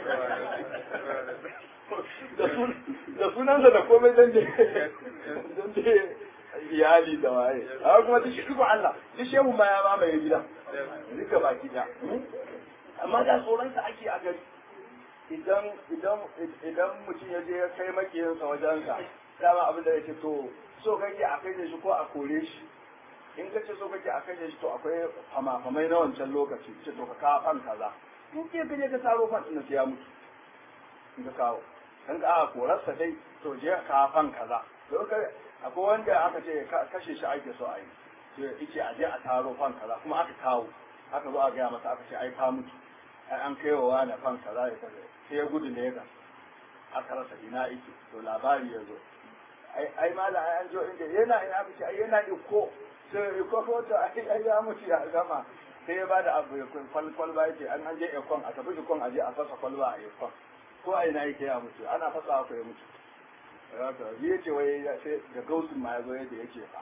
da sunansa da komai dan je dan je iyali da waye amma kuma duk shi Allah duk shehu ma ya mamaye gida duka baki da amma da tsoronsa ake a gari idan idan idan mutum ya je ya kai makiyinsa wajensa dama abin da yake to so kake a kai shi ko a kore shi in ka ce so kake a kai shi to akwai fama-famai na wancan lokaci ce to ka kawo fan kaza in ke ka je ka taro fan ɗin sai ya mutu in ka kawo in ka aka korarsa dai to je ka kawo fan kaza to ka akwai wanda aka ce kashe shi ake so a yi sai yace a je a taro fan kaza kuma aka kawo aka zo a gaya masa aka ce ai ka mutu ai an kai wa wani fan kaza ya kaza sai ya gudu ne ga aka rasa ina yake to labari ya zo ai ai mala ai an jo inda yana ina miki ai yana da ko sai ko ko ta ai ai ya mutu ya gama sai ya bada abu ya kwal kwalba yake an an je ekon a tafi ekon a je a fasa kwalba a ekon ko a ina yake ya mutu ana fasa ko ya mutu haka yi yace wai ya sai da gausin ma ya zo yadda yake fa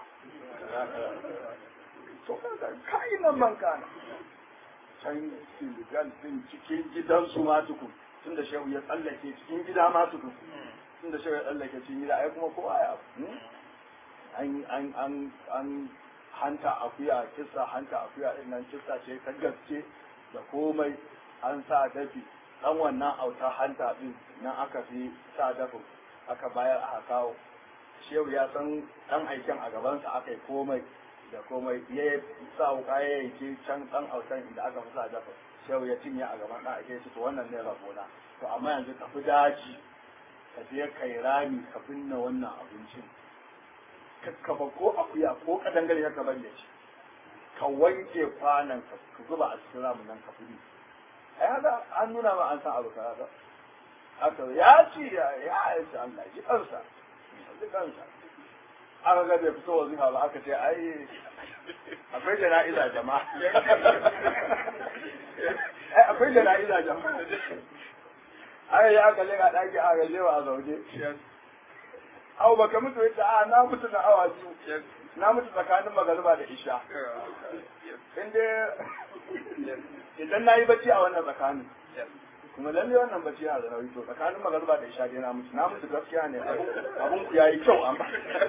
to kai nan man kana can Senegal din cikin gidansu ma tukun tun da shehu ya tsallake cikin gida ma tukun tun da shehu ya tsallake cikin gida ai kuma kowa ya an an an an hanta akuya kissa hanta akuya din nan kissa ce ta gaske da komai an sa dafi dan wannan auta hanta din nan aka fi sa dafin aka bayar aka kawo shehu ya san dan aikin a gabansa aka yi komai da komai ya sa wuka ya yanke can dan autan inda aka fi sa dafin shehu ya cinye a gaban dan ake to wannan ne rabona to amma yanzu ka fi daji ka je kai rami ka binne wannan abincin kakkaba ko akuya ko kadangare ya ka bari shi ka wanke kwanan ka zuba a cikin ramin nan ka fi ai haka an nuna ma an san abu kaza haka ya ci ya ya ci Allah ji kansa ji kansa aka ga bai fito wazifa ba aka ce ai akwai jana'iza jama'a ai akwai jana'iza jama'a ai ya aka lega daki a ga lewa a zauje au baka mutu yace a na mutu na awa biyu na mutu tsakanin magariba da isha inda idan na yi bacci a wannan tsakanin kuma lalle wannan bacci yana da nauyi to tsakanin magariba da isha dai na mutu na mutu gaskiya ne abun ku yayi kyau amma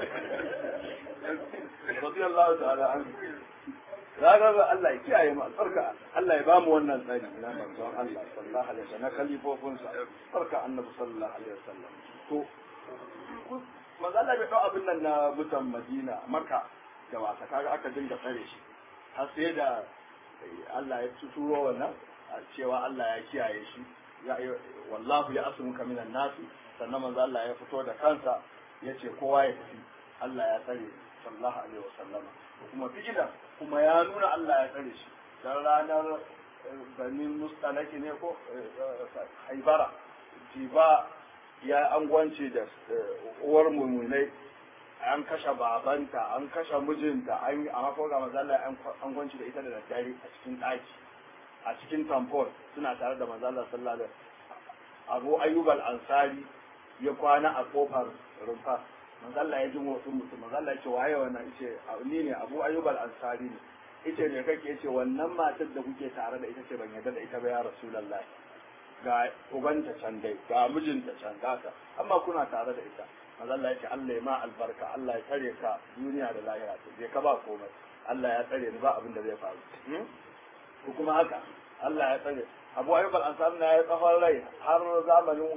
radiyallahu ta'ala an zaga ga Allah ya kiyaye mu albarka Allah ya ba mu wannan tsari na manzon Allah sallallahu alaihi wasallam na kalifofin sa barka annabi sallallahu alaihi wasallam to manzo Allah bai dau abin nan na mutan Madina Makka da wasa kaga aka dinga tsare shi har sai da Allah ya turo wannan cewa Allah ya kiyaye shi ya wallahu ya asmuka minan nasi sannan manzo Allah ya fito da kansa yace kowa ya tafi Allah ya tsare sallallahu alaihi wasallama kuma fi'ila kuma ya nuna Allah ya tsare shi dan ranar banin mustalaki ne ko haibara jiba ya angwance da uwar mumunai an kashe babanta an kashe mijinta an yi amma ko ga manzo Allah an angwance da ita da daddare a cikin daki a cikin tampon suna tare da manzo Allah sallallahu alaihi Abu Ayyub al-Ansari ya kwana a kofar rumfa manzo Allah ya ji motsin mutum manzo Allah ya ce waye wannan yace ni ne Abu Ayyub al-Ansari ne yace ne kake yace wannan matar da kuke tare da ita ce ban yarda da ita ba ya Rasulullahi ga ubanta can dai ga mijinta can gata amma kuna tare da ita manzo Allah ya ce Allah ya ma albarka Allah ya tare ka duniya da lahira ce je ka ba komai Allah ya tsare ni ba abin da zai faru ko kuma haka Allah ya tsare Abu Ayyub al-Ansari na ya tsawon rai har zamanin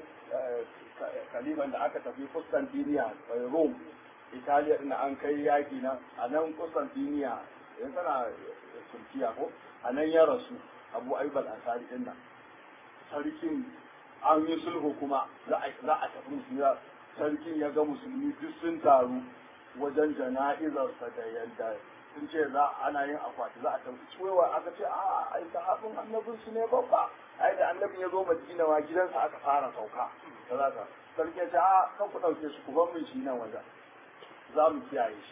kaliban da aka tafi Constantinople Rome Italiya din an kai yaki na a nan Constantinople yanzu tana Turkiya ko a nan ya rasu Abu Ayyub al-Ansari din nan sarkin an yi sulhu kuma za a tafi musulmi sarkin ya ga musulmi duk sun taru wajen jana'izarsa da yadda sun ce za ana yin akwati za a tafi cewa aka ce a ai sahabin annabin su ne babba ai da annabin ya zo madina wa gidansa aka fara sauka da za ka sarki ya ce a kan ku ɗauke shi ku bar min shi nan wajen za mu kiyaye shi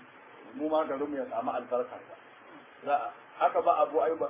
mu ma garinmu ya samu albarkarsa za haka ba abu ayuba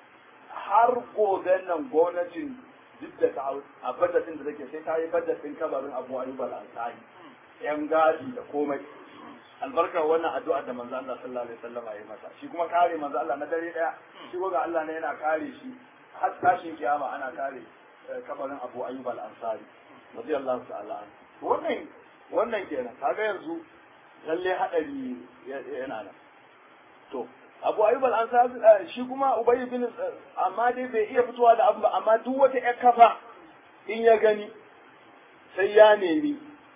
har gobe nan gwamnatin duk da ta a bajetin da take sai ta yi bajetin kabarin abu ayyuba al-ansari yan gadi da komai albarkar wannan addu'a da manzo Allah sallallahu alaihi wasallam ya yi masa shi kuma kare manzo Allah na dare daya shi ga Allah ne yana kare shi har tashin kiyama ana kare kabarin abu ayyuba al-ansari radiyallahu ta'ala wannan wannan kenan kaga yanzu lalle hadari yana nan to abu ayyub al-ansari shi kuma ubay bin amma dai bai iya fitowa da abu ba amma duk wata ƴar kafa in ya gani sai ya nemi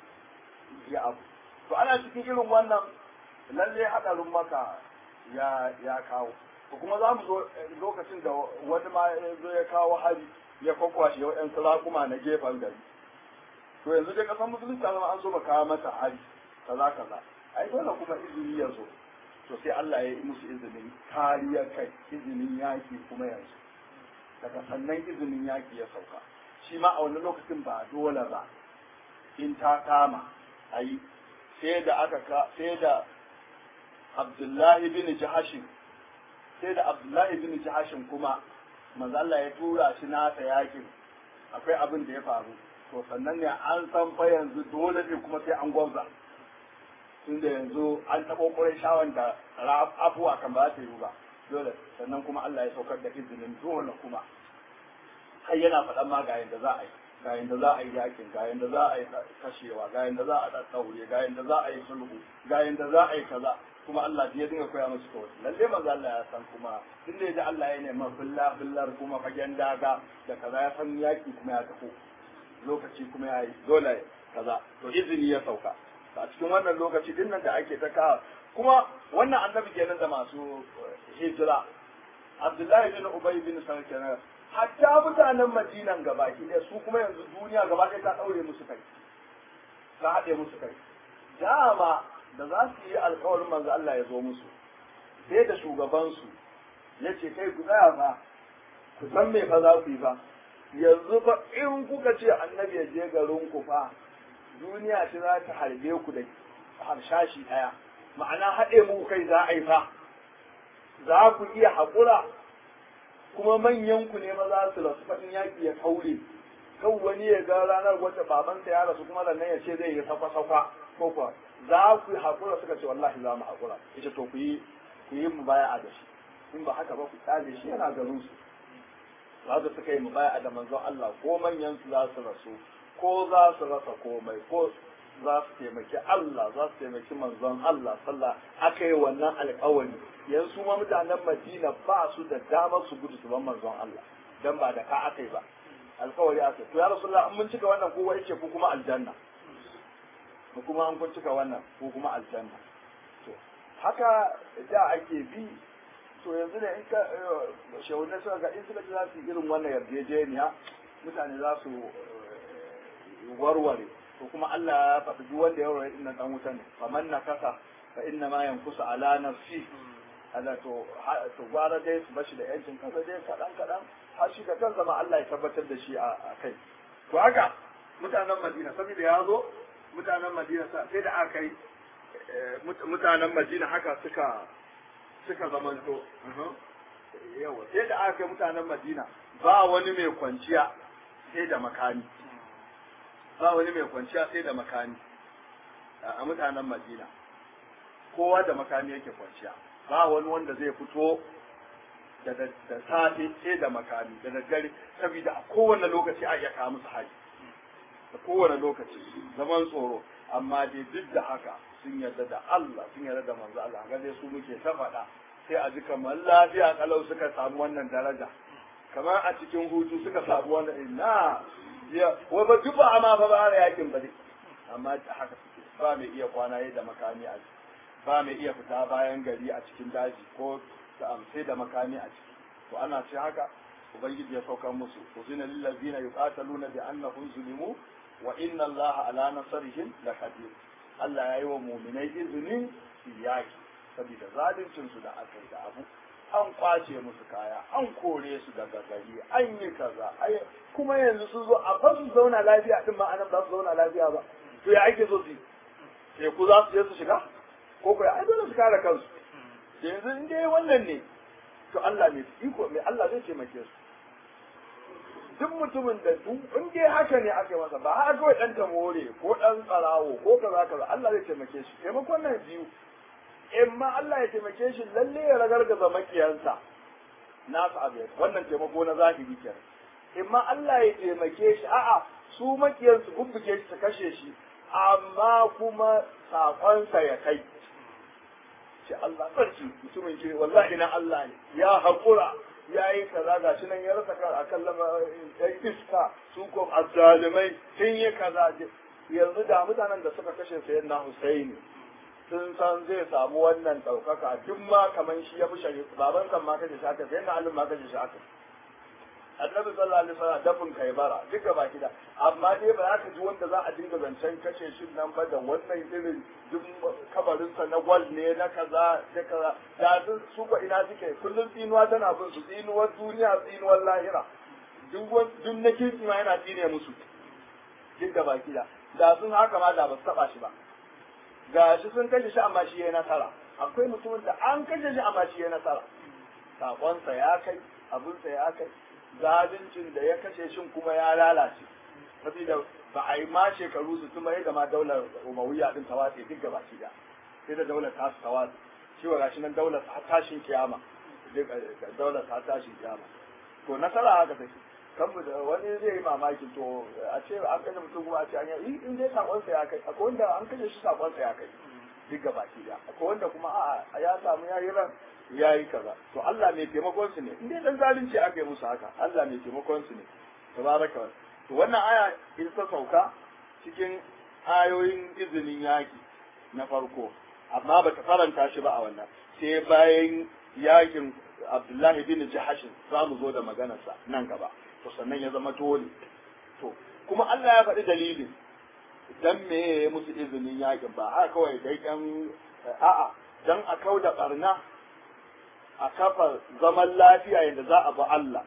ya abu to ana cikin irin wannan lalle hadarin maka ya ya kawo to kuma za mu zo lokacin da wani ma zo ya kawo hari ya kwakwashe wa'yan sarakuma na gefen gari to yanzu dai kasan musulunci ta zama an so ba kawo mata hari kaza kaza ai dole kuma izini ya zo to sai Allah ya yi musu izinin kariyar kai izinin yaki kuma yanzu daga sannan izinin yaki ya sauka shi ma a wani lokacin ba dole ba in ta kama a yi sai da aka ka sai da Abdullahi bin Jahashin sai da Abdullahi bin Jahashin kuma manzo Allah ya tura shi nasa yakin akwai abin da ya faru to sannan ne an san fa yanzu dole ne kuma sai an gwamza tunda yanzu an taɓo ƙurai shawan da afuwa kan ba ta yi ba dole sannan kuma Allah ya saukar da izinin dole kuma har yana faɗan ma ga yanda za a yi ga yanda za a yi yakin ga yanda za a yi kashewa ga yanda za a ɗaɗɗaure ga yanda za a yi sulhu ga yanda za a yi kaza kuma Allah ya dinga koya musu kawai lalle manzo Allah ya san kuma tun da ya Allah ya nema billah billar kuma fagen daga da kaza ya san yaki kuma ya tafi lokaci kuma ya yi dole kaza to izini ya sauka a cikin wannan lokaci din nan da ake ta kawo kuma wannan annabi kenan da masu hijira Abdullahi bin Ubay bin Sarkin hatta mutanen Madinan gabaki ɗaya su kuma yanzu duniya gaba ɗaya ta ɗaure musu kai ta haɗe musu kai dama da za su yi alkawarin manzo Allah ya zo musu sai da shugabansu ya ce kai ku tsaya fa ku san me fa za ku yi fa yanzu fa in kuka ce annabi ya je garin ku fa duniya ce za ta harbe ku da harshashi ɗaya ma'ana haɗe muku kai za a yi fa za ku iya haƙura kuma manyan ku ne ma za su rasu faɗin yaƙi ya kaure kan wani ya ga ranar wata babansa ya rasu kuma sannan ya ce zai yi sakwa-sakwa ko kuwa za ku yi haƙura suka ce wallahi za mu haƙura ita to ku yi ku yi mubaya'a da shi in ba haka ba ku tsale shi yana garin su za su suka yi mubaya'a da manzon Allah ko manyan su za su rasu ko za su rasa komai ko za su taimaki Allah za su taimaki manzon Allah sallah aka yi wannan alƙawari yanzu ma mutanen Madina ba su da damar su gudu su ban manzon Allah dan ba da ka aka yi ba alƙawari aka to ya rasulullah in mun cika wannan kowa yake ku kuma aljanna ko kuma an kun cika wannan ko kuma aljanna to haka da ake bi to yanzu ne in ka shehunai suka ga in suka ji za su yi irin wannan yarjejeniya mutane za su warware to kuma Allah ya faɗi duk wanda ya warware inna dan wuta ne faman na kasa fa inna ma yankusu ala nafsi ala to to gwara dai su bashi da yancin kansa dai kadan kadan har shi da kansa ma Allah ya tabbatar da shi a kai to haka mutanen Madina saboda ya zo mutanen Madina sai da aka yi mutanen Madina haka suka suka zamanto yawa sai da aka yi mutanen Madina ba wani mai kwanciya sai da makami ba wani mai kwanciya sai da makami a mutanen Madina kowa da makami yake kwanciya ba wani wanda zai fito da safe sai da makami da daddare saboda a kowane lokaci a iya kawo musu haji da kowane lokaci zaman tsoro amma dai duk da haka sun yarda da Allah sun yarda da manzo Allah ga dai su muke ta faɗa sai a ji kamar lafiya kalau suka samu wannan daraja kamar a cikin hutu suka samu wannan ina wai ba duk ba ma fa ba yakin ba dai amma haka suke ba mai iya kwana da makami a ba mai iya fita bayan gari a cikin daji ko da amsai da makami a ciki to ana ce haka ubangiji ya saukar musu uzina lil ladina yuqataluna bi annahum zulimu wa inna allaha ala nasrihim laqadir Allah ya yi wa mu'minai izinin su yaki saboda zaluncin su da aka yi da abu an kwace musu kaya an kore su daga gari an yi kaza ai kuma yanzu su zo a fa su zauna lafiya din ma anan ba su zauna lafiya ba to ya ake so su sai ku za su je su shiga ko ko ai dole su kare kansu yanzu in dai wannan ne to Allah mai iko mai Allah zai taimake su duk mutumin da duk in dai haka ne aka yi masa ba haka kawai dan tamore ko dan tsarawo ko kaza kaza Allah zai taimake shi taimakon nan biyu in ma Allah ya taimake shi lalle ya ragargaza makiyansa nasu abu wannan taimako na zahiri kenan in ma Allah ya taimake shi a'a su makiyansu bubbuke shi su kashe shi amma kuma sakonsa ya kai ce Allah sarki mutumin kiri wallahi na Allah ne ya haƙura ya yi kaza ga shi nan ya rasa kan akan lama ya iska su ko azzalimai sun yi kaza yanzu da mutanen da suka kashe sayan na Husaini sun san zai samu wannan ɗaukaka duk ma kaman shi ya fi shari baban san ma kashe shi haka sai na alim ma kashe shi haka annabi sallallahu alaihi wasallam dafin kaibara duka baki da amma dai ba za ka ji wanda za a dinga zancen kashe shi nan ba da wannan irin duk kabarinsa na gwal ne na kaza da kaza da su su ko ina suke kullum tsinuwa tana bin su tsinuwar duniya tsinuwar lahira duk duk na kirki ma yana tsine musu duk da baki da da sun haka ma da ba su taba shi ba ga shi sun kashe shi amma shi ya nasara akwai mutumin da an kashe shi amma shi ya nasara sakonsa ya kai abinsa ya kai zaluncin da ya kashe shin kuma ya lalace saboda ba a yi ma shekaru su tuma yadda ma daular umawiya din ta watse duk gaba da sai da daular ta su ta watse shi wa gashi nan daular ta tashin kiyama daular ta tashin kiyama to nasara haka take kan da wani zai yi mamaki to a ce an kashe mutum kuma a ce an yi in dai sakonsa ya kai akwai wanda an kashe shi sakonsa ya kai duk gaba da akwai wanda kuma a ya samu ya yi ran ya yi kaza to Allah mai taimakon su ne in dai dan zalunci aka yi musu haka Allah mai taimakon su ne tabaraka wa to wannan aya ita ta sauka cikin ayoyin izinin yaki na farko amma bata faranta shi ba a wannan sai bayan yakin Abdullahi bin Jahashin za mu zo da maganarsa nan gaba to sannan ya zama dole to kuma Allah ya faɗi dalilin dan me ya musu izinin yakin ba haka kawai dai dan a'a dan a kauda barna a kafa zaman lafiya yadda za a bi Allah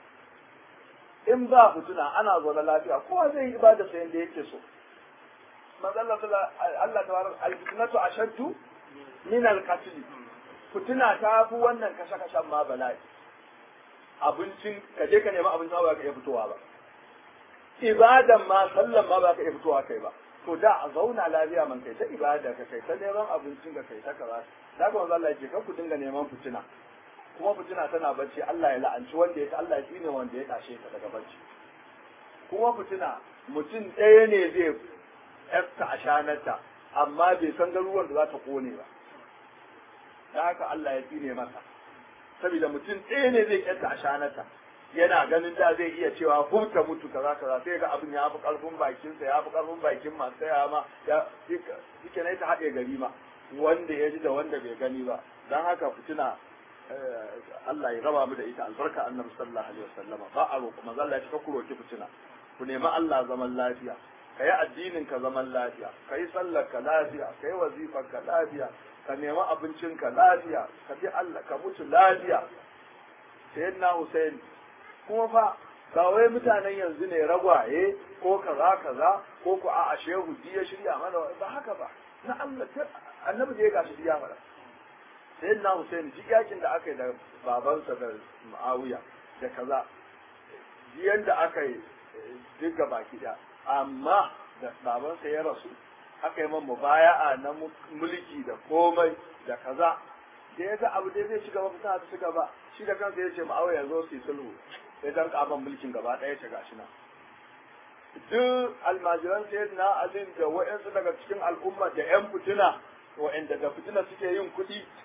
in ba fituna ana zaune lafiya kowa zai yi ibada sa yadda yake so manzalla Allah ta warar alfitnatu ashaddu min alqatl fituna ta fi wannan kashe kashen ma bala'i abincin ka je ka nemi abinci ba ka iya fitowa ba ibadan ma sallan ma ba ka iya fitowa kai ba to da a zauna lafiya man kai ta ibada ka kai ta neman abincin ka kai ta kaza da ga Allah ya ce ka ku dinga neman fitina kuma fitina tana bacci Allah ya la'anci wanda ya Allah ya tsine wanda ya tashe ta daga bacci kuma fitina mutum ɗaya ne zai yasta a shanarta amma bai san garuruwan da za ta kone ba da haka Allah ya tsine masa saboda mutum ɗaya ne zai yasta a shanarta yana ganin da zai iya cewa hurta mutu kaza kaza sai ga abin ya fi karfin bakinsa ya fi karfin bakin masu saya ma ya yake na ta haɗe gari ma wanda ya ji da wanda bai gani ba don haka fitina Allah ya raba mu da ita albarka annabi sallallahu alaihi wasallam ba a roƙo manzo Allah ya ce ku roki fitina ku nemi Allah zaman lafiya kai addinin ka zaman lafiya kai sallar ka lafiya kai wazifar ka lafiya ka nemi abincin ka lafiya ka bi Allah ka mutu lafiya sayyidina Hussein kuma fa ba wai mutanen yanzu ne ragwaye ko kaza kaza ko ku a shehu ya shirya mana ba haka ba na Allah annabi da ya gashi ya mana sai na Hussein ji yakin da aka yi da babansa da Muawiya da kaza jiyan da aka yi duk baki da amma da babansa ya rasu aka yi man mubaya'a na mulki da komai da kaza da ya ga abu da zai ci gaba fita ta ci gaba shi da kansa ya ce Muawiya zo su yi sulhu sai dan kaban mulkin gaba ɗaya ta gashi nan duk almajiran sayyidina Ali da wa'ansu daga cikin al'umma da yan fitina wa'anda da fitina suke yin kuɗi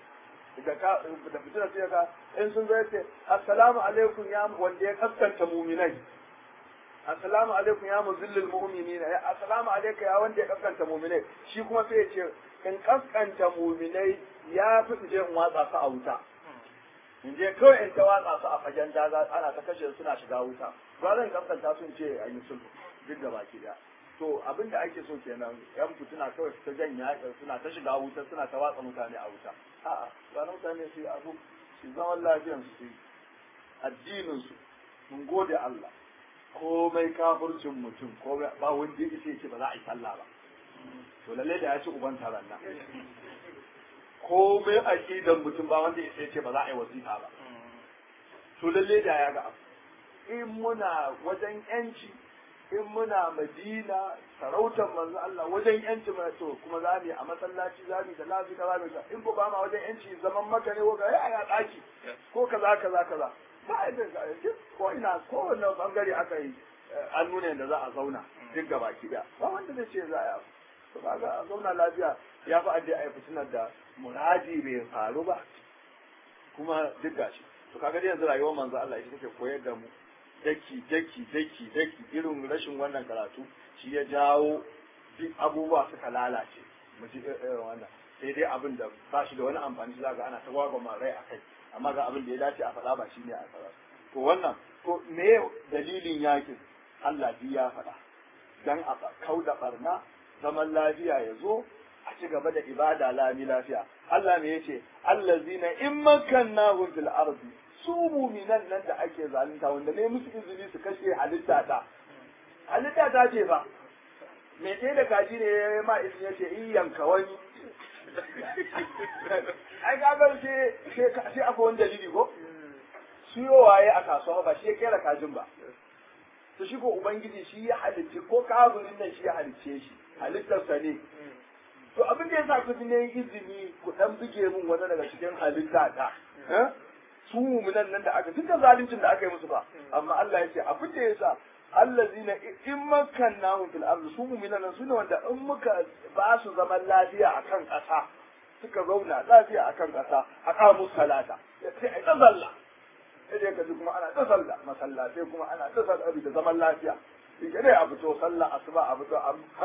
da ka da fitina sai ka in sun zo yace assalamu alaikum ya wanda ya kaskanta mu'minai assalamu alaikum ya muzillil mu'minina ya assalamu alaikum ya wanda ya kaskanta mu'minai shi kuma sai ya ce in kaskanta mu'minai ya fi je in watsa su a wuta in je kawai in ta watsa su a fagen daga ana ta kashe suna shiga wuta ba zan kaskanta sun ce a yi sulhu duk da baki daya to abin da ake so kenan yan fituna kawai ta janya suna ta shiga wuta suna ta watsa mutane a wuta a'a ba na mutane su yi abu su zaman lafiyan su yi addinin su mun gode Allah komai kafircin mutum komai ba wanda yake ce ba za a yi sallah ba to lalle da ya ci uban taron nan komai aqidan mutum ba wanda yake ce ba za a yi wasifa ba to lalle da ya ga abu in muna wajen yanci in muna madina sarautar manzo Allah wajen yanci mai to kuma za mu a masallaci za mu da lafi kaza da in ko ba ma wajen yanci zaman maka ne ko ga ya daki ko kaza kaza kaza ba a da ko ina ko wannan bangare aka yi an nuna yadda za a zauna duk gaba ki da ba wanda zai ce za a yi to ba ga a zauna lafiya ya fi aje a yi fitinar da muradi bai faru ba kuma duk gashi to kaga dai yanzu rayuwar manzo Allah ita take koyar da mu daki daki daki daki irin rashin wannan karatu shi ya jawo duk abubuwa suka lalace mu ji irin wannan sai dai abin da ba shi da wani amfani za ga ana ta gwagwama rai a kai amma ga abin da ya dace a faɗa ba shi ne a faɗa to wannan to me dalilin yakin Allah bi ya faɗa dan a kau da barna zaman lafiya ya zo a ci gaba da ibada lami lafiya Allah ne yace allazina in makkannahum fil ardi su muminan nan da ake zalunta wanda ne musu izini su kashe halitta ta halitta ta ce ba me ce da kaji ne ya ma izini ya ce in yanka wani ai kaga sai sai akwai wani dalili ko siyo waye a kasuwa ba shi ya kera kajin ba to shi ko ubangiji shi ya halicce ko kafirin nan shi ya halicce shi halittarsa ne to abin da yasa ku ne izini ku dan buge min wani daga cikin halitta ta su mu'minan nan da aka duka zaluncin da aka yi musu ba amma Allah ya ce abin da yasa allazina in makkannahum fil ardi su mu'minan nan sune wanda in muka ba su zaman lafiya akan ƙasa suka zauna lafiya akan ƙasa aqamu salata sai ai ta zalla sai ka ji kuma ana ta sallah masallatai kuma ana ta sallah da zaman lafiya shi dai a fito sallah asuba a fito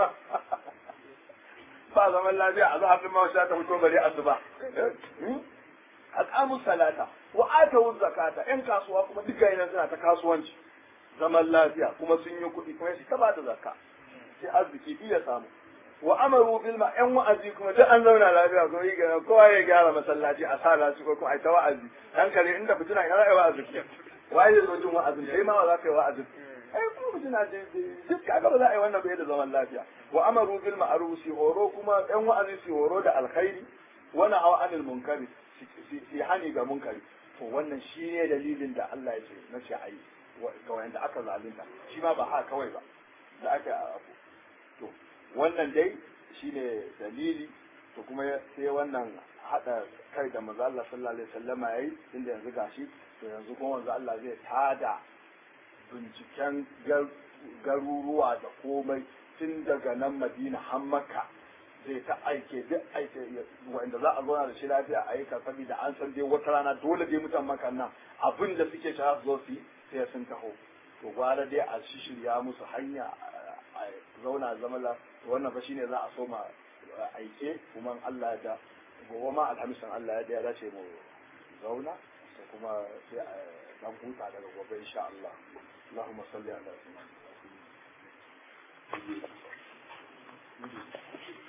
ba zaman lafiya a zahafin ma ta fito bare asuba aqamu salata wa atu zakata yan kasuwa kuma duka yana suna ta kasuwanci zaman lafiya kuma sun yi kuɗi kuma shi ta bada zakka sai arziki iya samu wa amaru bil ma yan wa'azi kuma duk an zauna lafiya ko yi gana kowa ya gyara masallaci a sa lasu ko kuma ai ta wa'azi dan kare inda fitina ina za a yi wa'azi waye zai zo jin wa'azin kai ma ba za ka yi wa'azin ai kuma fitina duk kaga ba za a yi wannan bai da zaman lafiya wa amaru bil ma'ruf si horo kuma yan wa'azi si horo da alkhairi wa na'aw anil munkari si hani ga munkari to wannan shi ne dalilin da Allah ya ce na ce ayi ga wanda aka zalunta shi ma ba ha kawai ba da aka abu to wannan dai shine dalili to kuma sai wannan hada kai da manzo Allah sallallahu alaihi wasallam yayi inda yanzu gashi to yanzu kuma manzo Allah zai tada binciken garuruwa da komai tun daga nan Madina har Makka zai ta aike duk aike wanda za a zauna da shi lafiya a aika saboda an san dai wata rana dole dai mutan Makka nan abin da suke shara su zo su yi sai sun taho to gwara dai a shirya musu hanya a zauna zama la wannan fa shine za a soma aike kuma Allah ya da gobe ma alhamisan Allah ya da ya dace mu zauna sai kuma sai a dan huta daga gobe insha Allah اللهم صل على سيدنا